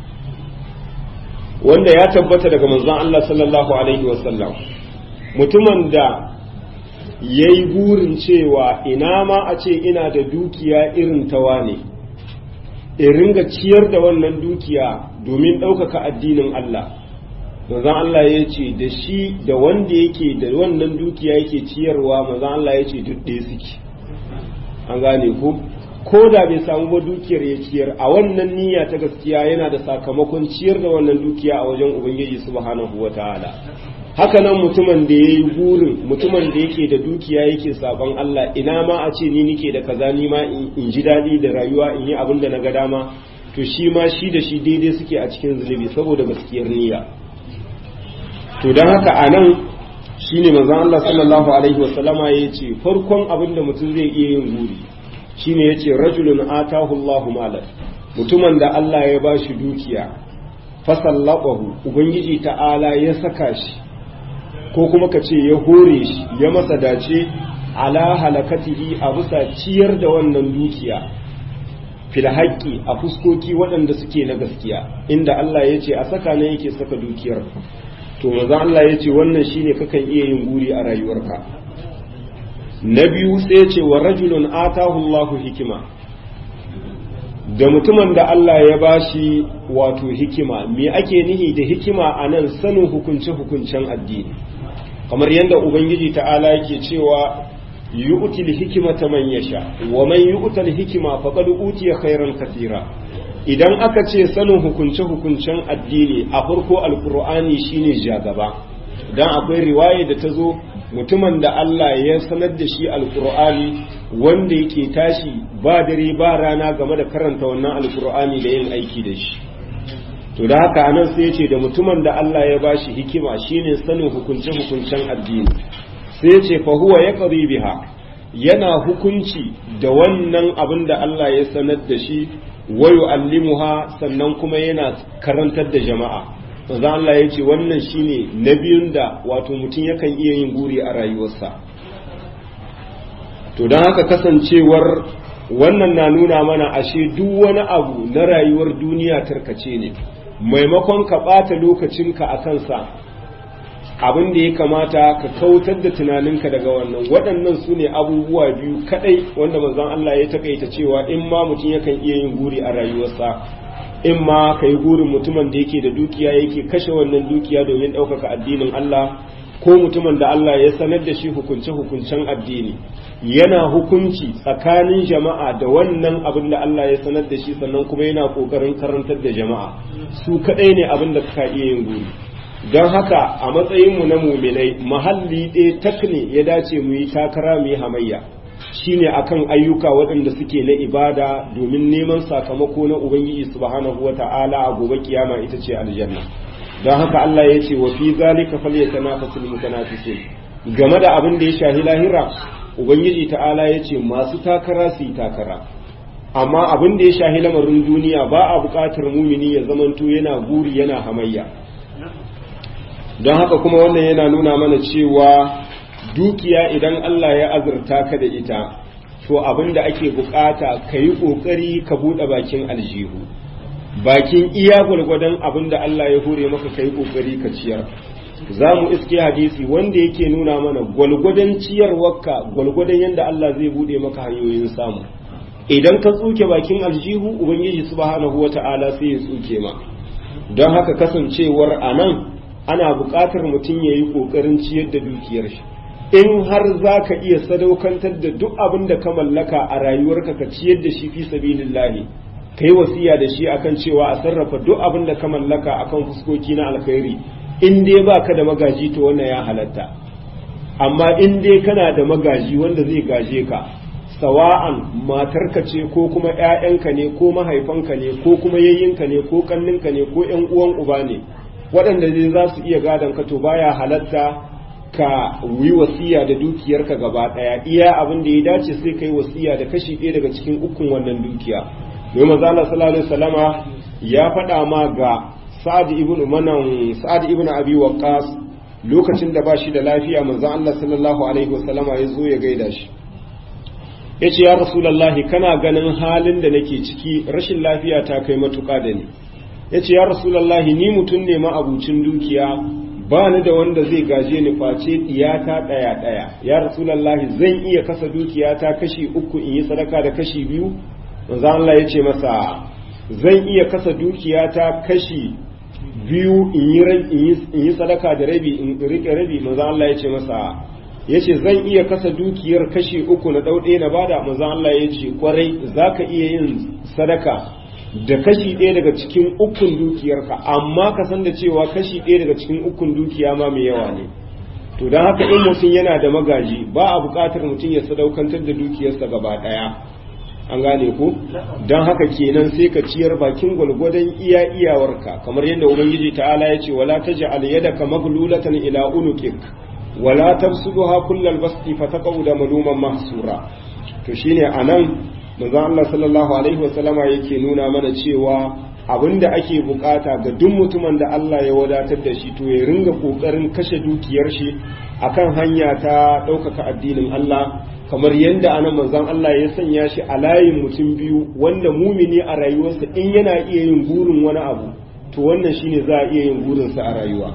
wanda ya tabbata daga manzon Allah sallallahu alaihi wasallam mutumin da ya yi burin cewa ina ma a ce ina da dukiya irin tawa ne in ringa ciyar da wannan dukiya domin ɗaukaka addinin Allah manzon Allah ya ce da shi da wanda yake da wannan dukiya yake ciyarwa manzon Allah ya ce duk ɗaya suke an gane ku ko da bai samu ba dukiyar ya ciyar a wannan niyya ta gaskiya yana da sakamakon ciyar da wannan dukiya a wajen ubangiji subhanahu wataala haka nan mutumin da ya yi burin mutumin da yake da dukiya yake sabon Allah ina ma a ce ni nike da kaza ni ma in ji daɗi da rayuwa in yi abin da na ga dama to shi ma shi da shi daidai suke a cikin zunubi saboda gaskiyar niyya to don haka a nan shi ne manzon Allah sallallahu alaihi wasallama ya ce farkon abin da mutum zai iya yin buri shi ne ya ce rajulun atahu Allahu malan mutumin da Allah ya ba shi dukiya fasallaɓahu ubangiji ta'ala ya saka shi ko kuma ka ce ya hore shi ya masa dace ala halakatihi a bisa ciyar da wannan dukiya fil haƙƙi a fuskoki waɗanda suke na gaskiya inda Allah ya ce a saka ne yake saka dukiyar to maza Allah ya ce wannan shine kakan iya yin guri a rayuwarka na biyu sai ya ce wa rajulun atahu Allahu hikima da mutumin da Allah ya bashi wato hikima me ake nihi da hikima a nan sanin hukunce-hukuncen addini kamar yadda ubangiji ta'ala yake cewa yu'til hikimata man yasha wa man yu'tal hikima faqad utiya khairan katira idan aka ce sanin hukunce-hukuncen addini a farko alkur'ani shine jagaba dan akwai riwaya da ta zo mutumin da Allah ya sanar da shi alkur'ani wanda yake tashi ba dare ba rana game da karanta wannan alkur'ani da yin aiki da shi to da haka anan sai ya ce da mutumin da Allah ya bashi hikima shine sanin hukunce-hukuncen addini sai ya ce fa huwa yaqdi biha yana hukunci da wannan abin da Allah ya sanar da shi wa yu'allimuha sannan kuma yana karantar da jama'a manzo Allah ya ce wannan shine na biyun da wato mutum yakan iya yin guri a rayuwarsa to don haka kasancewar wannan na nuna mana ashe duk wani abu na rayuwar duniya tarkace ne maimakon ka ɓata lokacinka a kansa abin da ya kamata ka kautar da tunaninka daga wannan waɗannan su ne abubuwa biyu kaɗai wanda manzon Allah ya takaita cewa in ma mutum yakan iya yin guri a rayuwarsa in ma ka yi gurin mutumin da yake da dukiya yake kashe wannan dukiya domin ɗaukaka addinin Allah ko mutumin da Allah ya sanar da shi hukunce-hukuncen addini yana hukunci tsakanin jama'a da wannan abin da Allah ya sanar da shi sannan kuma yana ƙoƙarin karantar da jama'a su kaɗai ne abin da ka iya yin guri don haka a matsayinmu na muminai mahalli ɗaya tak ne ya dace mu yi takara mu yi hamayya shine akan ayyuka waɗanda suke na ibada domin neman sakamako na ubangiji subhanahu wata'ala a gobe kiyama ita ce aljanna don haka Allah ya ce wa fi zalika falyatanafasul mutanafisun game da abin da ya shahi lahira ubangiji ta'ala ya ce masu takara su yi takara amma abin da ya shahi lamarin duniya ba a buƙatar mumini ya zamanto yana guri yana hamayya don haka kuma wannan yana nuna mana cewa dukiya idan Allah ya azurta ka da ita to abin da ake bukata ka yi ƙoƙari ka buɗe bakin aljihu bakin iya gwalgwadon abin da Allah ya hure maka ka yi ƙoƙari ka ciyar za mu iske hadisi wanda yake nuna mana gwalgwadon ciyarwarka gwalgwadon yadda Allah zai buɗe maka hanyoyin samu idan ka tsuke bakin aljihu ubangiji subhanahu wata'ala sai ya tsuke ma don haka kasancewar a nan ana buƙatar mutum ya yi ƙoƙarin ciyar da dukiyar shi in har za ka iya sadaukantar da duk abin da ka mallaka a rayuwarka ka ciyar da shi fi sabilillahi ka yi wasiya da shi akan cewa a sarrafa duk abin da ka mallaka akan fuskoki na alkhairi in dai ba ka da magaji to wannan ya halatta amma in dai kana da magaji wanda zai gaje ka sawa'an matarka ce ko kuma 'ya'yanka ne ko mahaifanka ne ko kuma yayyinka ne ko kanninka ne ko 'yan uwan uba ne waɗanda zai za su iya gadon ka to baya halatta ka yi wasiya da dukiyarka gaba ɗaya iya abin da ya dace sai ka yi wasiya da kashi ɗaya daga cikin ukun wannan dukiya mai mazala sallallahu alaihi wasallama ya faɗa ma ga sa'ad ibn manan sa'ad ibn abi waqqas lokacin da ba shi da lafiya manzon Allah sallallahu alaihi wasallama ya zo ya gaida shi yace ya rasulullahi kana ganin halin da nake ciki rashin lafiya ta kai matuƙa da ni yace ya rasulullahi ni mutum ne ma abucin dukiya ba ni da wanda zai gaje ni face diyata ɗaya ɗaya ya rasulullahi zan iya kasa dukiyata kashi uku in yi sadaka da kashi biyu manzon Allah yace masa zan iya kasa dukiyata kashi biyu in yi sadaka da rabi in rike rabi manzo Allah ya ce masa ya ce zan iya kasa dukiyar kashi uku na ɗauɗe na bada manzo Allah ya ce kwarai za ka iya yin sadaka da kashi ɗaya daga cikin ukun dukiyarka amma ka san da cewa kashi ɗaya daga cikin ukun dukiya ma mai yawa ne to don haka in mutum yana da magaji ba a buƙatar mutum ya sadaukantar da dukiyarsa gaba ɗaya an gane ku don haka kenan sai ka ciyar bakin gwalgwadon iya iyawarka kamar yadda ubangiji ta'ala ya ce wala taj'al yadaka maglulatan ila unuqik wala tabsuduha kullal basti fataqauda maluman mahsura to shine anan manzon Allah sallallahu alaihi wasallama yake nuna mana cewa abinda ake bukata ga duk mutumin da Allah ya wadatar da shi to ya ringa kokarin kashe dukiyar shi akan hanya ta ɗaukaka addinin Allah kamar yadda anan manzon Allah ya sanya shi a layin mutum biyu wanda mumini a rayuwarsa in yana iya yin burin wani abu to wannan shine za a iya yin burinsa a rayuwa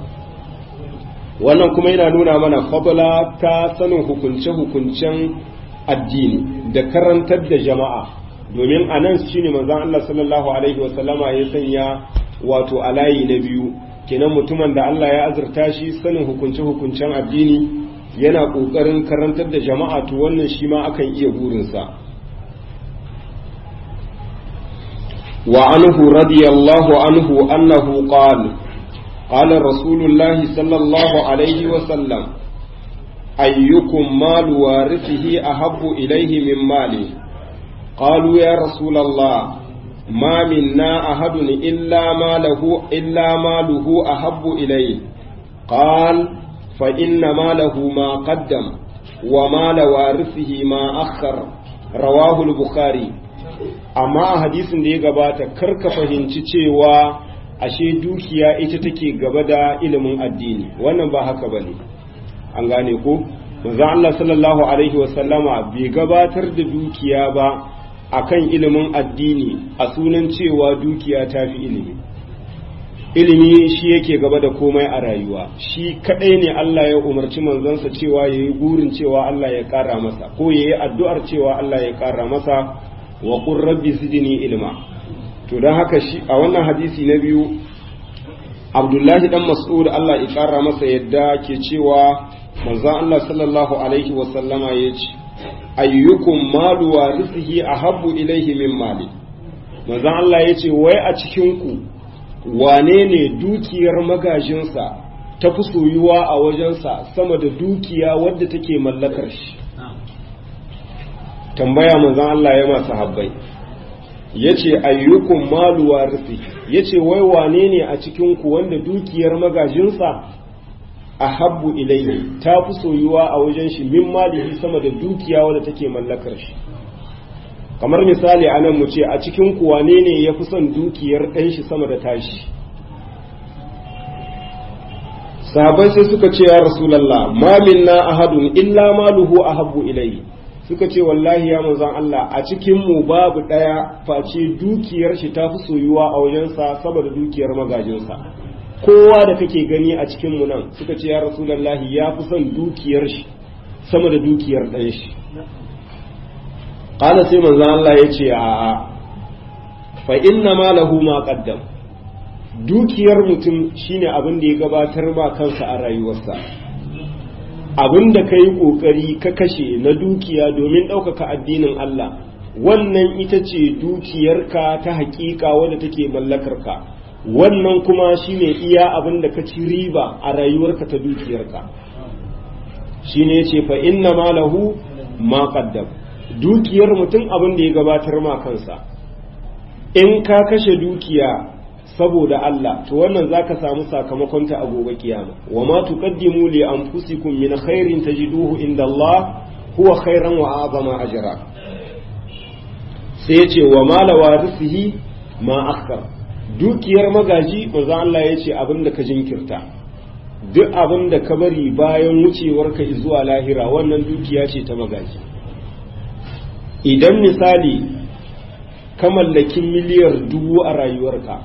wannan kuma yana nuna mana fadla ta sanin hukunce-hukuncen addini da karantar da jama'a domin a nan shine manzon Allah sallallahu alaihi wasallama ya sanya wato a layi na biyu kenan mutumin da Allah ya azurta shi sanin hukunce-hukuncen addini yana ƙoƙarin karantar da jama'a to wannan shi ma akan iya burinsa wa anhu radiyallahu anhu annahu qala qala rasulullah sallallahu alaihi wa sallam ayyukum malu warithihi ahabbu ilayhi min mali qalu ya rasulallah ما منا أحد إلا ماله إلا ماله أحب إليه قال فإن ماله ما قدم ومال وارثه ما أخر رواه البخاري amma a hadisin da ya gabata kar ka fahimci cewa ashe dukiya ita take gaba da ilimin addini wannan ba haka bane an gane ko manzo Allah sallallahu alaihi wasallama bai gabatar da dukiya ba akan ilimin addini a sunan cewa dukiya ta fi ilimi ilimi shi yake gaba da komai a rayuwa shi kadai ne Allah ya umarci manzansa cewa ya yi gurin cewa Allah ya kara masa ko ya yi addu'ar cewa Allah ya kara masa wa qur rabbi zidni ilma to don haka shi a wannan hadisi na biyu Abdullahi dan Mas'ud Allah ya kara masa yadda ke cewa manzon Allah sallallahu alaihi wa sallama ya ce ayyukum malu warithihi ahabbu ilaihi min mali manzon Allah ya ce wai a cikin ku wane ne dukiyar magajinsa ta fi soyuwa a wajensa sama da dukiya wadda take mallakar shi tambaya manzon Allah ya masu habbai ya ce ayyukum malu warisi ya ce wai wane ne a cikinku wanda dukiyar magajinsa a habbu ilayhi ta fi soyuwa a wajen shi min malihi sama da dukiya wadda take mallakar shi kamar misali a nan mu ce a cikin ku wane ne ya fi son dukiyar ɗan shi sama da tashi sahabai sai suka ce ya rasulallah ma minna ahadun illa maluhu ahabbu ilayhi suka ce wallahi ya manzon Allah a cikin mu babu ɗaya face dukiyar shi ta fi soyuwa a wajensa saboda dukiyar magajinsa kowa da kake gani a cikin mu nan suka ce ya rasulallahi ya fi son dukiyar shi sama da dukiyar ɗan shi qala sai manzon Allah ya ce a'a fa inna ma lahu ma qaddam dukiyar mutum shine abin da ya gabatar ma kansa a rayuwarsa abin da ka yi ƙoƙari ka kashe na dukiya domin ɗaukaka addinin Allah wannan ita ce dukiyarka ta haƙiƙa wadda take mallakarka wannan kuma shine iya abin da ka ci riba a rayuwarka ta dukiyarka shine yace fa inna ma lahu ma qaddam dukiyar mutum abin da ya gabatar ma kansa in ka kashe dukiya saboda Allah to wannan zaka samu sakamakon ta a gobe kiyama wa ma tuqaddimu li anfusikum min khairin tajiduhu inda Allah huwa khairan wa a'zama ajra sai yace wa ma lawarisihi ma akhar dukiyar magaji manzo Allah yace abinda ka jinkirta duk abinda ka bari bayan wucewarka zuwa lahira wannan dukiya ce ta magaji idan misali ka mallaki miliyar dubu a rayuwarka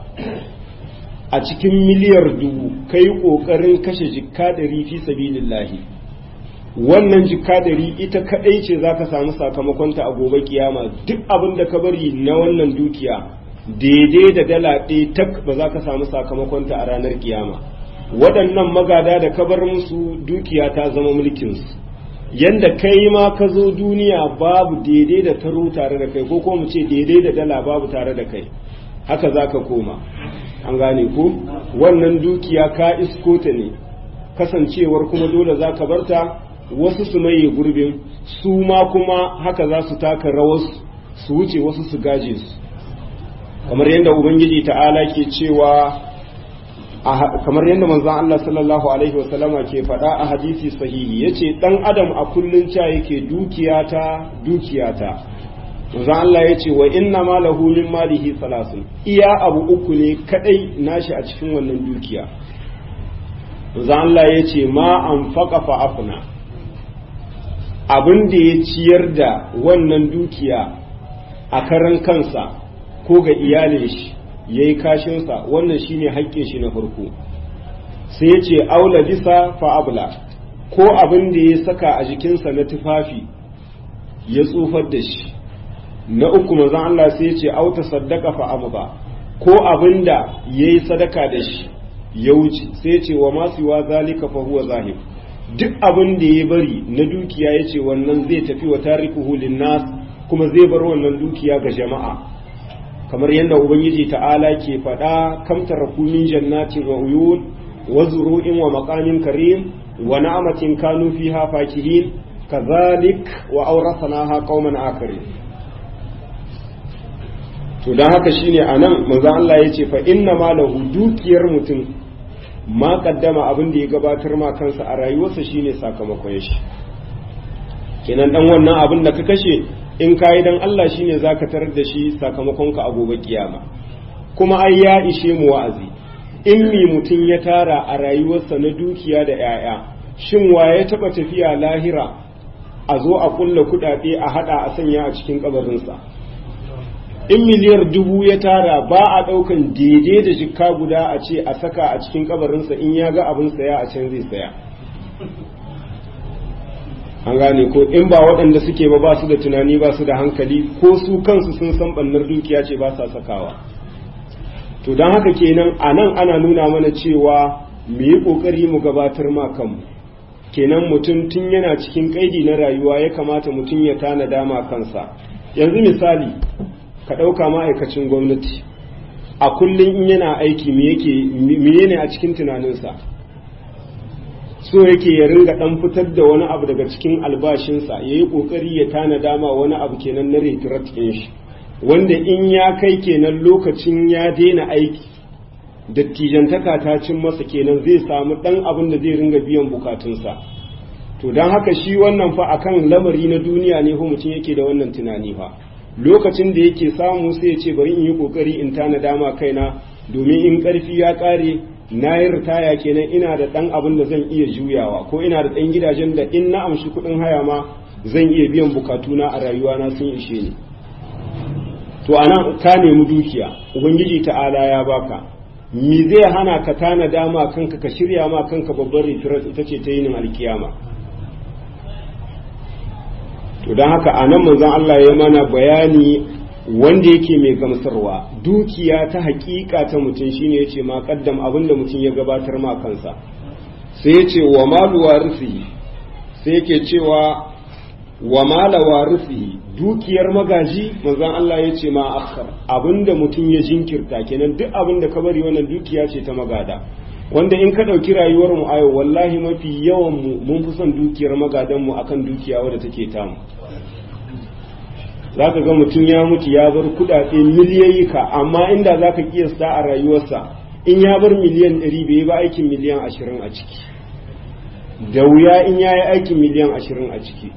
a cikin miliyar dubu ka yi ƙoƙarin kashe jikka ɗari fi sabilillahi wannan jikka ɗari ita kaɗai ce za ka samu sakamakonta a gobe kiyama duk abin da ka bari na wannan dukiya daidai da dala ɗaya tak ba za ka samu sakamakonta a ranar kiyama waɗannan magada da ka bar musu dukiya ta zama mulkinsu yanda kai ma ka zo duniya babu daidai da taro tare da kai ko ko mu ce daidai da dala babu tare da kai haka za ka koma an gane ko wannan dukiya ka isko ta ne kasancewar kuma dole za ka barta wasu su maye gurbin su ma kuma haka za su taka rawar su wuce wasu su gaje su kamar yadda ubangiji ta'ala ke cewa kamar yadda manzon Allah sallallahu alaihi wasallama ke faɗa a hadisi sahihi yace dan adam a kullun ca yake dukiyata dukiyata manzon Allah yace wa inna ma lahu min malihi salasun iya abu uku ne kadai nashi a cikin wannan dukiya manzon Allah yace ma anfaqa fa afna abin da ya ciyar da wannan dukiya a karan kansa ko ga iyalin shi ya yi kashinsa wannan shine haƙƙin shi na farko sai ya ce aula bisa fa'abla ko abin da ya saka a jikinsa na tufafi ya tsufar da shi na uku mazan Allah sai ya ce auta saddaka fa'amuba ko abin da ya yi sadaka da shi ya wuce sai ya ce wa masu wa zalika fa huwa zahib duk abin da ya bari na dukiya ya ce wannan zai tafi wa tarikuhu linnas kuma zai bar wannan dukiya ga jama'a kamar yadda ubangiji ta'ala ke faɗa kam taraku min jannatin wa uyun wa zuru'in wa maqamin karim wa na'amatin kanu fiha fakihin kazalik wa awrathnaha qauman akharin to dan haka shine anan manzo Allah yace fa inna ma lahu dukiyar mutum ma kaddama abin da ya gabatar ma kansa a rayuwarsa shine sakamakon shi kenan dan wannan abin da ka kashe in ka yi don Allah shi ne za ka tarar da shi sakamakonka a gobe kiyama kuma ai ya ishe mu wa'azi in mi mutum ya tara a rayuwarsa na dukiya da 'ya'ya shin wa ya taɓa tafiya lahira a zo a kulla kuɗaɗe a haɗa a sanya a cikin ƙabarinsa in miliyar dubu ya tara ba a ɗaukan daidai da jikka guda a ce a saka a cikin ƙabarinsa in ya ga abin saya a can zai saya an gane ko in ba waɗanda suke ba ba su da tunani ba su da hankali ko su kansu sun san ɓannar dukiya ce ba sa sakawa to don haka kenan a nan ana nuna mana cewa mu yi ƙoƙari mu gabatar ma kanmu kenan mutum tun yana cikin ƙaidi na rayuwa ya kamata mutum ya tanada ma kansa yanzu misali ka ɗauka ma'aikacin gwamnati a kullum in yana aiki me yake ne a cikin tunaninsa so yake ya ringa dan fitar da wani abu daga cikin albashinsa ya yi kokari ya tana dama wani abu kenan na retirat ɗin shi wanda in ya kai kenan lokacin ya daina aiki dattijantaka ta cin masa kenan zai samu dan abin da zai ringa biyan bukatunsa to don haka shi wannan fa akan lamari na duniya ne ko mutum yake da wannan tunani fa lokacin da yake samu sai ya ce bari in yi kokari in tana dama kaina domin in karfi ya kare na yi ritaya kenan ina da ɗan abin da zan iya juyawa ko ina da ɗan gidajen da in na amshi kuɗin haya ma zan iya biyan bukatuna a rayuwana sun ishe ni to ana ka nemi dukiya ubangiji ta'ala ya baka me zai hana ka tana dama kanka ka shirya ma kanka babbar retirat ita ce ta yinin alkiyama to don haka a nan manzon Allah ya mana bayani wanda yake mai gamsarwa dukiya ta hakika ta mutum shine yace ma kaddam abinda mutum ya gabatar ma kansa sai yace wa malu warisi sai yake cewa wa mala warisi dukiyar magaji manzon Allah yace ma akhar abinda mutum ya jinkirta kenan duk abinda ka bari wannan dukiya ce ta magada wanda in ka ɗauki rayuwar mu ayo wallahi mafi yawan mu mun fi son dukiyar magadan mu akan dukiya wadda take tamu za ka ga mutum ya mutu ya bar kudade miliyayyika amma inda za ka kiyasta a rayuwarsa in ya bar miliyan ɗari bai ba aikin miliyan ashirin a ciki da wuya in ya yi aikin miliyan ashirin a ciki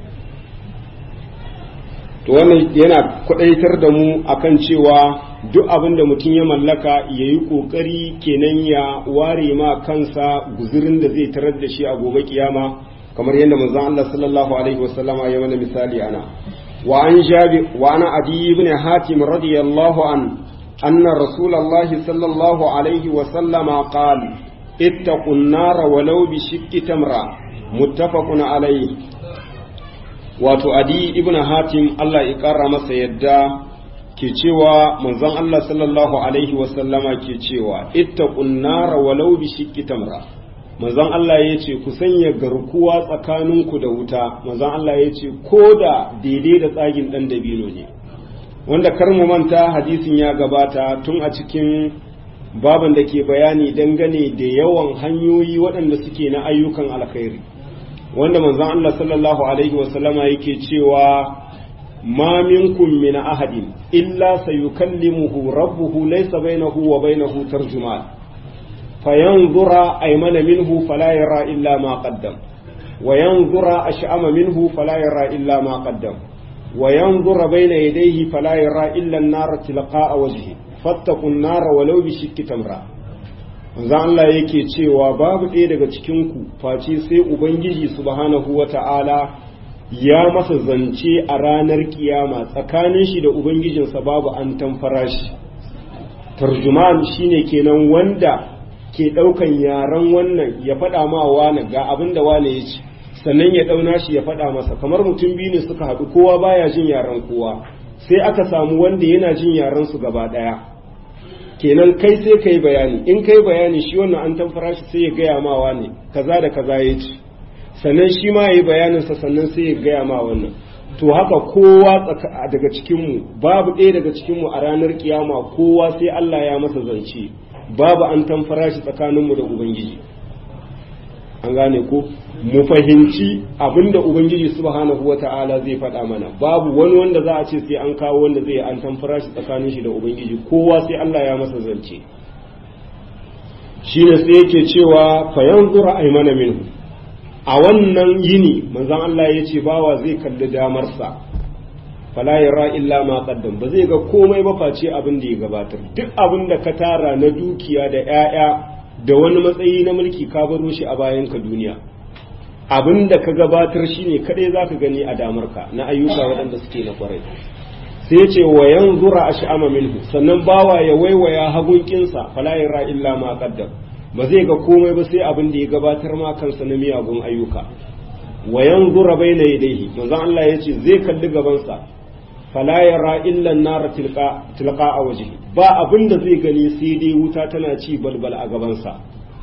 to wannan yana kwadaitar da mu akan cewa duk abin da mutum ya mallaka ya yi ƙoƙari kenan ya ware ma kansa guzurin da zai tarar da shi a gobe kiyama kamar yadda manzon Allah sallallahu alaihi wasallama ya mana misali ana wa an jabi wa ana adi ibn hatim radiyallahu an anna rasulullahi sallallahu alaihi wasallama qala ittaqun nar walau bi shiqqi tamra muttafaqun alaihi wato adi ibn hatim Allah ya kara masa yadda ke cewa manzon Allah sallallahu alaihi wasallama ke cewa ittaqun nar walau bi shiqqi tamra manzon Allah ya ce ku sanya garkuwa tsakaninku da wuta manzon Allah ya ce ko da daidai da tsagin dan dabino ne wanda kar mu manta hadisin ya gabata tun a cikin baban da ke bayani dangane da yawan hanyoyi waɗanda suke na ayyukan alkhairi wanda manzon Allah sallallahu alaihi wasallama yake cewa ma minkum min ahadin illa sayukallimuhu rabbuhu laysa bainahu wa bainahu tarjuman fayanzura aymana minhu fala yara illa ma qaddam wa yanzura ash'ama minhu fala yara illa ma qaddam wa yanzura bayna yadayhi fala yara illa an-nar tilqa'a wajhi fattaqun nar walau bi shikki tamra manzo Allah yake cewa babu ɗaya daga cikin ku face sai ubangiji subhanahu wata'ala ya masa zance a ranar kiyama tsakanin shi da ubangijinsa babu an tamfara shi tarjuman shine kenan wanda ke ɗaukan yaren wannan ya faɗa ma wane ga abin da wane ya ci sannan ya ɗauna shi ya faɗa masa kamar mutum biyu ne suka haɗu kowa baya jin yaren kowa sai aka samu wanda yana jin yaren su gaba ɗaya kenan kai sai kai bayani in kai bayani shi wannan an tamfara shi sai ya gaya ma wane kaza da kaza ya ci sannan shi ma ya yi bayaninsa sannan sai ya gaya ma wannan to haka kowa daga cikinmu babu ɗaya daga cikinmu a ranar kiyama kowa sai Allah ya masa zance babu an tamfara shi tsakaninmu da ubangiji an gane ko mu fahimci abinda ubangiji subhanahu wata'ala zai faɗa mana babu wani wanda za a ce sai an kawo wanda zai an tamfara shi tsakanin shi da ubangiji kowa sai Allah ya masa zance shine sai yake cewa fa yanzura aymana minhu a wannan yini manzon Allah ya ce bawa zai kalli damarsa fala yara illa ma qaddam ba zai ga komai ba face abin da ya gabatar duk abin da ka tara na dukiya da 'ya'ya da wani matsayi na mulki ka baro shi a bayan ka duniya abin da ka gabatar shine kadai zaka gani a damarka na ayyuka waɗanda suke na kwarai sai ya ce wa yanzura ash'ama minhu sannan bawa ya waiwaya hagunkinsa fala yara illa ma qaddam ba zai ga komai ba sai abin da ya gabatar ma kansa na miyagun ayyuka wa yanzura baina yadayhi manzon Allah yace zai kalli gabansa fala yara illa an-nar tilqa tilqa a wajhi ba abin da zai gani sai dai wuta tana ci balbal a gabansa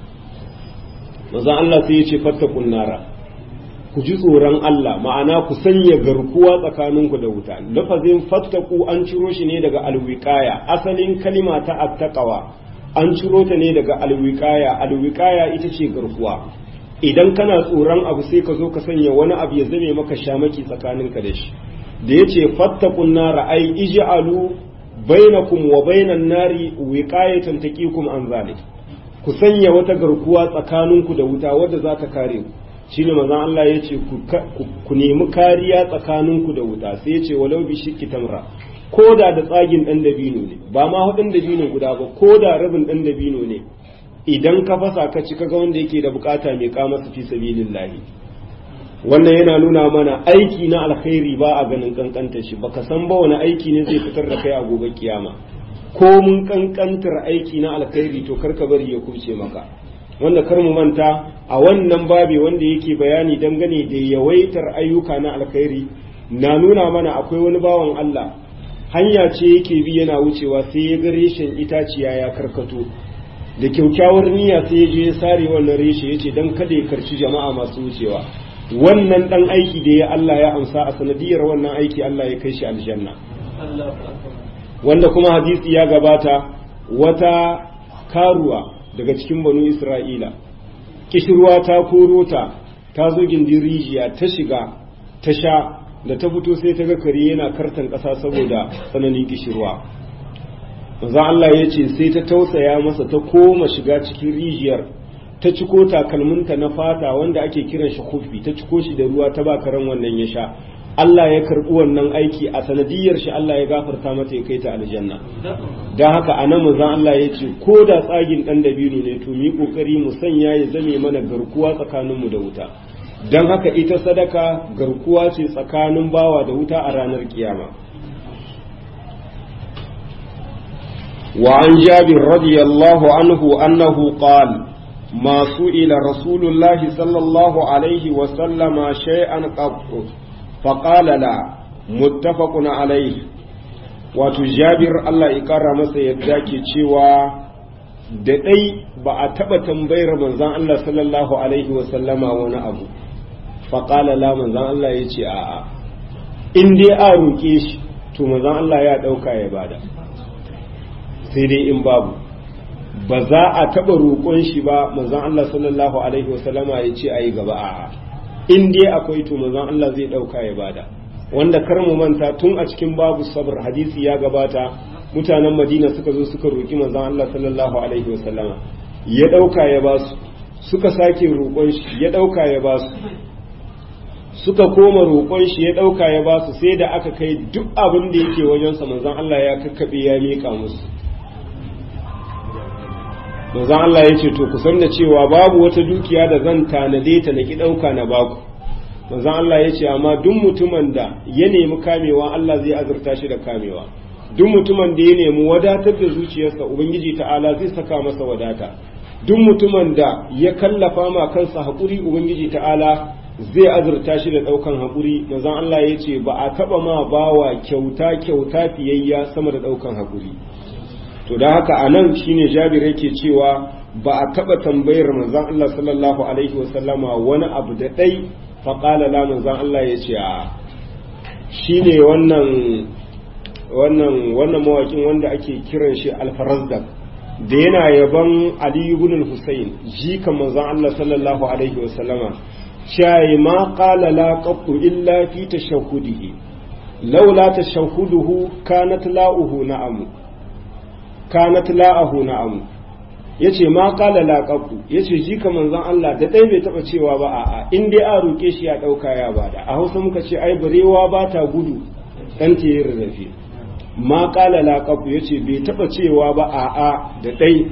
manzon Allah sai yace fattaqun nara ku ji tsoron Allah ma'ana ku sanya garkuwa tsakaninku da wuta lafazin fattaku an ciro shi ne daga alwiqaya asalin kalima ta attaqwa an ciro ta ne daga alwiqaya alwiqaya ita ce garkuwa idan kana tsoron abu sai ka zo ka sanya wani abu ya zame maka shamaki tsakaninka da shi da yace fattaqun nara ai ij'alu bainakum wa bainan nari wiqayatan taqikum an zalik ku sanya wata garkuwa tsakaninku da wuta wadda za ta kare ku shine manzon Allah ya ce ku nemi kariya tsakaninku da wuta sai ya ce walau bi shikki tamra ko da da tsagin dan dabino ne ba ma hudun dabino guda ba ko da rabin dan dabino ne idan ka fasa ka ci kaga wanda yake da bukata mai kama su fi sabilillahi wannan yana nuna mana aiki na alkhairi ba a ganin kankanta shi baka san ba wani aiki ne zai fitar da kai a gobe kiyama ko mun kankantar aiki na alkhairi to karka bari ya kuce maka wanda kar mu manta a wannan babi wanda yake bayani dangane da yawaitar ayyuka na alkhairi na nuna mana akwai wani bawan Allah hanya ce yake bi yana wucewa sai ya ga reshen itaciya ya karkato da kyaukyawar niyya sai ya je ya sare wannan reshe ya ce don kada ya karci jama'a masu wucewa wannan dan aiki da ya Allah ya amsa a sanadiyar wannan aiki Allah ya kai shi aljanna wanda kuma hadisi ya gabata wata karuwa daga cikin banu isra'ila kishirwa ta koro ta ta zo gindin rijiya ta shiga ta sha da ta fito sai ta ga kare yana kartan ƙasa saboda tsananin kishirwa manzon Allah ya ce sai ta tausaya masa ta koma shiga cikin rijiyar ta ciko takalminta na fata wanda ake kiran shi kufi ta ciko shi da ruwa ta ba karen wannan ya sha Allah ya karɓi wannan aiki a sanadiyar shi Allah ya gafarta mata ya kai ta aljanna don haka a nan manzon Allah ya ce ko da tsagin ɗan dabino ne to mu yi ƙoƙari mu sanya ya zame mana garkuwa tsakaninmu da wuta don haka ita sadaka garkuwa ce tsakanin bawa da wuta a ranar kiyama وعن جابر رضي الله عنه أنه قال ما سئل رسول الله صلى الله عليه وسلم شيئا قط فقال لا متفق عليه wato jabir Allah ya kara masa yadda ke cewa da ɗai ba a taɓa tambayar manzan Allah sallallahu alaihi wasallama wani abu faƙala la manzan Allah ya ce a'a in dai a roƙe shi to manzan Allah ya ɗauka ya bada sai dai in babu ba za a taɓa roƙon shi ba manzon Allah sallallahu alaihi wasallama ya ce a yi gaba a'a in dai akwai to manzon Allah zai ɗauka ya bada wanda kar mu manta tun a cikin babu sabr hadisi ya gabata mutanen Madina suka zo suka roƙi manzon Allah sallallahu alaihi wasallama ya ɗauka ya ba su suka sake roƙon shi ya ɗauka ya ba su suka koma roƙon shi ya ɗauka ya ba su sai da aka kai duk abin da yake wajensa manzon Allah ya kakkaɓe ya miƙa musu manzon Allah ya ce to ku san da cewa babu wata dukiya da zan tanade ta na ki ɗauka na baku manzon Allah ya ce amma duk mutumin da ya nemi kamewa Allah zai azurta shi da kamewa duk mutumin da ya nemi wadatar da zuciyarsa ubangiji ta'ala zai saka masa wadata duk mutumin da ya kallafa ma kansa haƙuri ubangiji ta'ala zai azurta shi da ɗaukan haƙuri manzon Allah ya ce ba a taɓa ma bawa kyauta kyauta fiyayya sama da ɗaukan haƙuri to da haka a nan shine jabir yake cewa ba a taɓa tambayar manzon Allah sallallahu alaihi wasallama wani abu da ɗai faƙala la manzon Allah ya ce a shine wannan wannan wannan mawakin wanda ake kiran shi alfarazdak da yana yaban Ali ibn al-Husayn jikan manzon Allah sallallahu alaihi wasallama shayi ma qala la qattu illa fi tashahhudihi laula tashahhuduhu kanat la'uhu na'amu kanat la'ahu na'amu yace ma qala la qattu yace jika manzon Allah da dai bai taba cewa ba a'a in dai a roke shi ya dauka ya bada a Hausa muka ce ai barewa ba ta gudu dan ta yi rarrafe ma qala la qattu yace bai taba cewa ba a'a da dai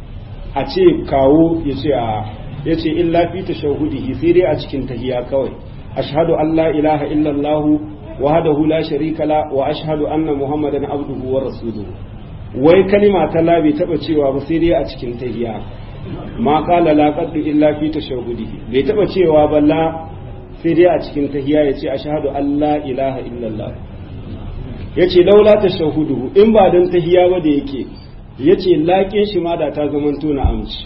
a ce kawo yace a'a ya ce illa fi tashahudihi sai dai a cikin tahiya kawai ashhadu an la ilaha illallah wahdahu la sharika la wa ashhadu anna muhammadan abduhu wa rasuluhu wai kalima ta la bai taba cewa ba sai dai a cikin tahiya ma qala la qaddu illa fi tashahudihi bai taba cewa ba la sai dai a cikin tahiya yace ashhadu an la ilaha illallah yace laula tashahuduhu in ba dan tahiya ba da yake yace laƙin shi ma da ta zamanto na amci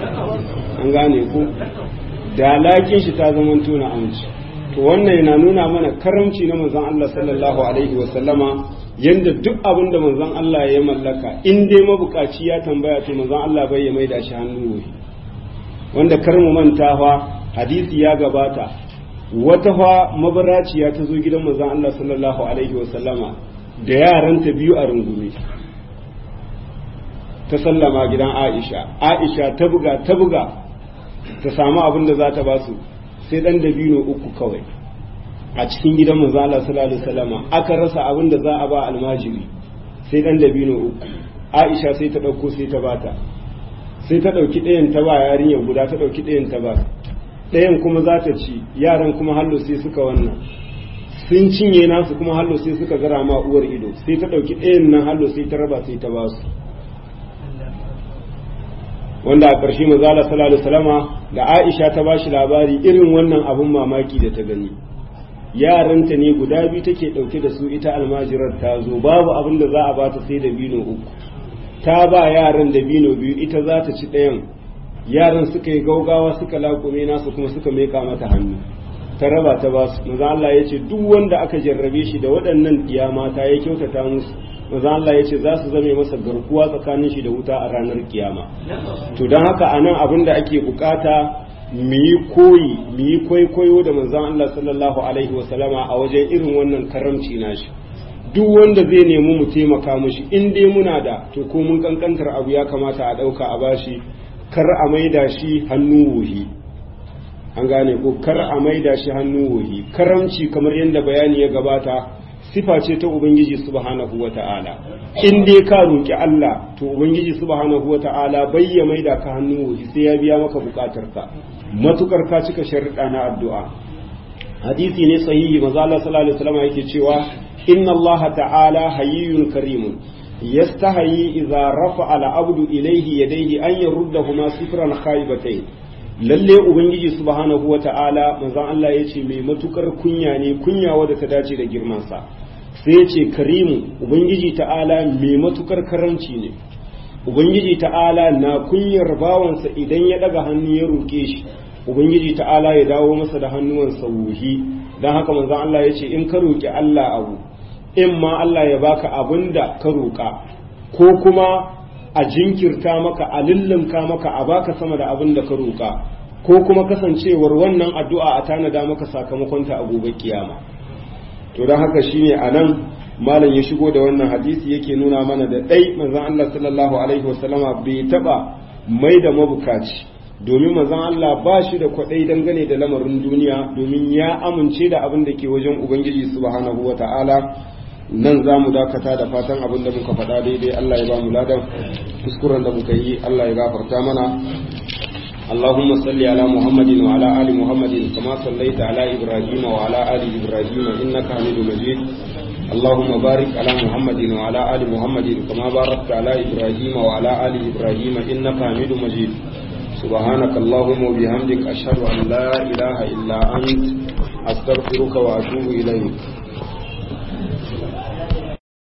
an gane ku da laƙin shi ta zama tuna amince to wannan yana nuna mana karamci na manzon Allah sallallahu alaihi wa sallama yanda duk abin da manzon Allah ya mallaka in dai mabukaci ya tambaya to manzon Allah bai ya maida shi hannu wuri wanda kar mu manta fa hadisi ya gabata wata fa mabaraciya ta zo gidan manzon Allah sallallahu alaihi wa sallama da yaranta biyu a rungume ta sallama gidan Aisha Aisha ta buga ta buga ta samu abin da za ta ba su sai dan dabino uku kawai a cikin gidan manzo Allah sallallahu alaihi wasallama aka rasa abin da za a ba almajiri sai dan dabino uku Aisha sai ta dauko sai ta bata sai ta dauki ɗayan ta ba yarinyar guda ta dauki ɗayan ta ba ɗayan kuma za ta ci yaran kuma hallo sai suka wannan sun cinye nasu kuma hallo sai suka gara ma uwar ido sai ta dauki ɗayan nan hallo sai ta raba sai ta ba su wanda a ƙarshe mazala sallallahu salama da aisha ta ba shi labari irin wannan abun mamaki da ta gani yaranta ne guda biyu take ɗauke da su ita almajirar ta zo babu abin da za a ba ta sai da bino uku ta ba yaran da bino biyu ita za ta ci ɗayan yaran suka yi gaugawa suka laƙume nasu kuma suka meka mata hannu ta raba ta ba su maza Allah ya ce duk wanda aka jarrabe shi da waɗannan ɗiya mata ya kyautata musu maza Allah ya ce za su zame masa garkuwa tsakanin shi da wuta a ranar kiyama to don haka a nan abin da ake bukata mu yi koyi mu yi kwaikwayo da manzon Allah sallallahu alaihi wasallama a wajen irin wannan karamci nashi duk wanda zai nemi mu taimaka mushi in dai muna da to ko mun kankantar abu ya kamata a ɗauka a bashi kar a maida shi hannu wuhi an gane ko kar a maida shi hannu wuhi karamci kamar yadda bayani ya gabata sifa ce ta ubangiji subhanahu wata'ala in dai ka roki Allah to ubangiji subhanahu wata'ala bai ya maida ka hannu wuhi sai ya biya maka bukatarka matukar ka cika sharuɗa na addu'a hadisi ne sahihi manzo Allah sallallahu alaihi wasallam yake cewa inna Allah ta'ala hayyun karimun yastahi idza rafa'a al-abdu ilayhi yadayhi an yaruddahuma sifran khaybatayn lalle ubangiji subhanahu wata'ala manzon Allah yace mai matukar kunya ne kunya wadda ta dace da girman sa sai yace karimu ubangiji ta'ala mai matukar karanci ne ubangiji ta'ala na kunyar bawansa idan ya daga hannu ya roke shi ubangiji ta'ala ya dawo masa da hannuwansa wuhi dan haka manzon Allah yace in ka roki Allah abu in ma Allah ya baka abin da ka roƙa ko kuma a jinkirta maka a lullumka maka a baka sama da abin da ka roƙa ko kuma kasancewar wannan addu'a a tanada maka sakamakonta a gobe kiyama to don haka shine a nan malam ya shigo da wannan hadisi yake nuna mana da ɗai manzon Allah sallallahu alaihi wasallama bai taɓa mai da mabukaci domin manzon Allah ba shi da kwaɗai dangane da lamarin duniya domin ya amince da abin da ke wajen Ubangiji subhanahu wa ta'ala nan za mu dakata da fatan abin da muka faɗa daidai Allah ya ba mu ladan kuskuren da muka yi Allah ya gafarta mana اللهم صل على محمد وعلى آل محمد كما صليت على إبراهيم وعلى آل إبراهيم إنك حميد مجيد اللهم بارك على محمد وعلى آل محمد كما باركت على إبراهيم وعلى آل إبراهيم إنك حميد مجيد سبحانك اللهم وبحمدك أشهد أن لا إله إلا أنت أستغفرك وأتوب إليك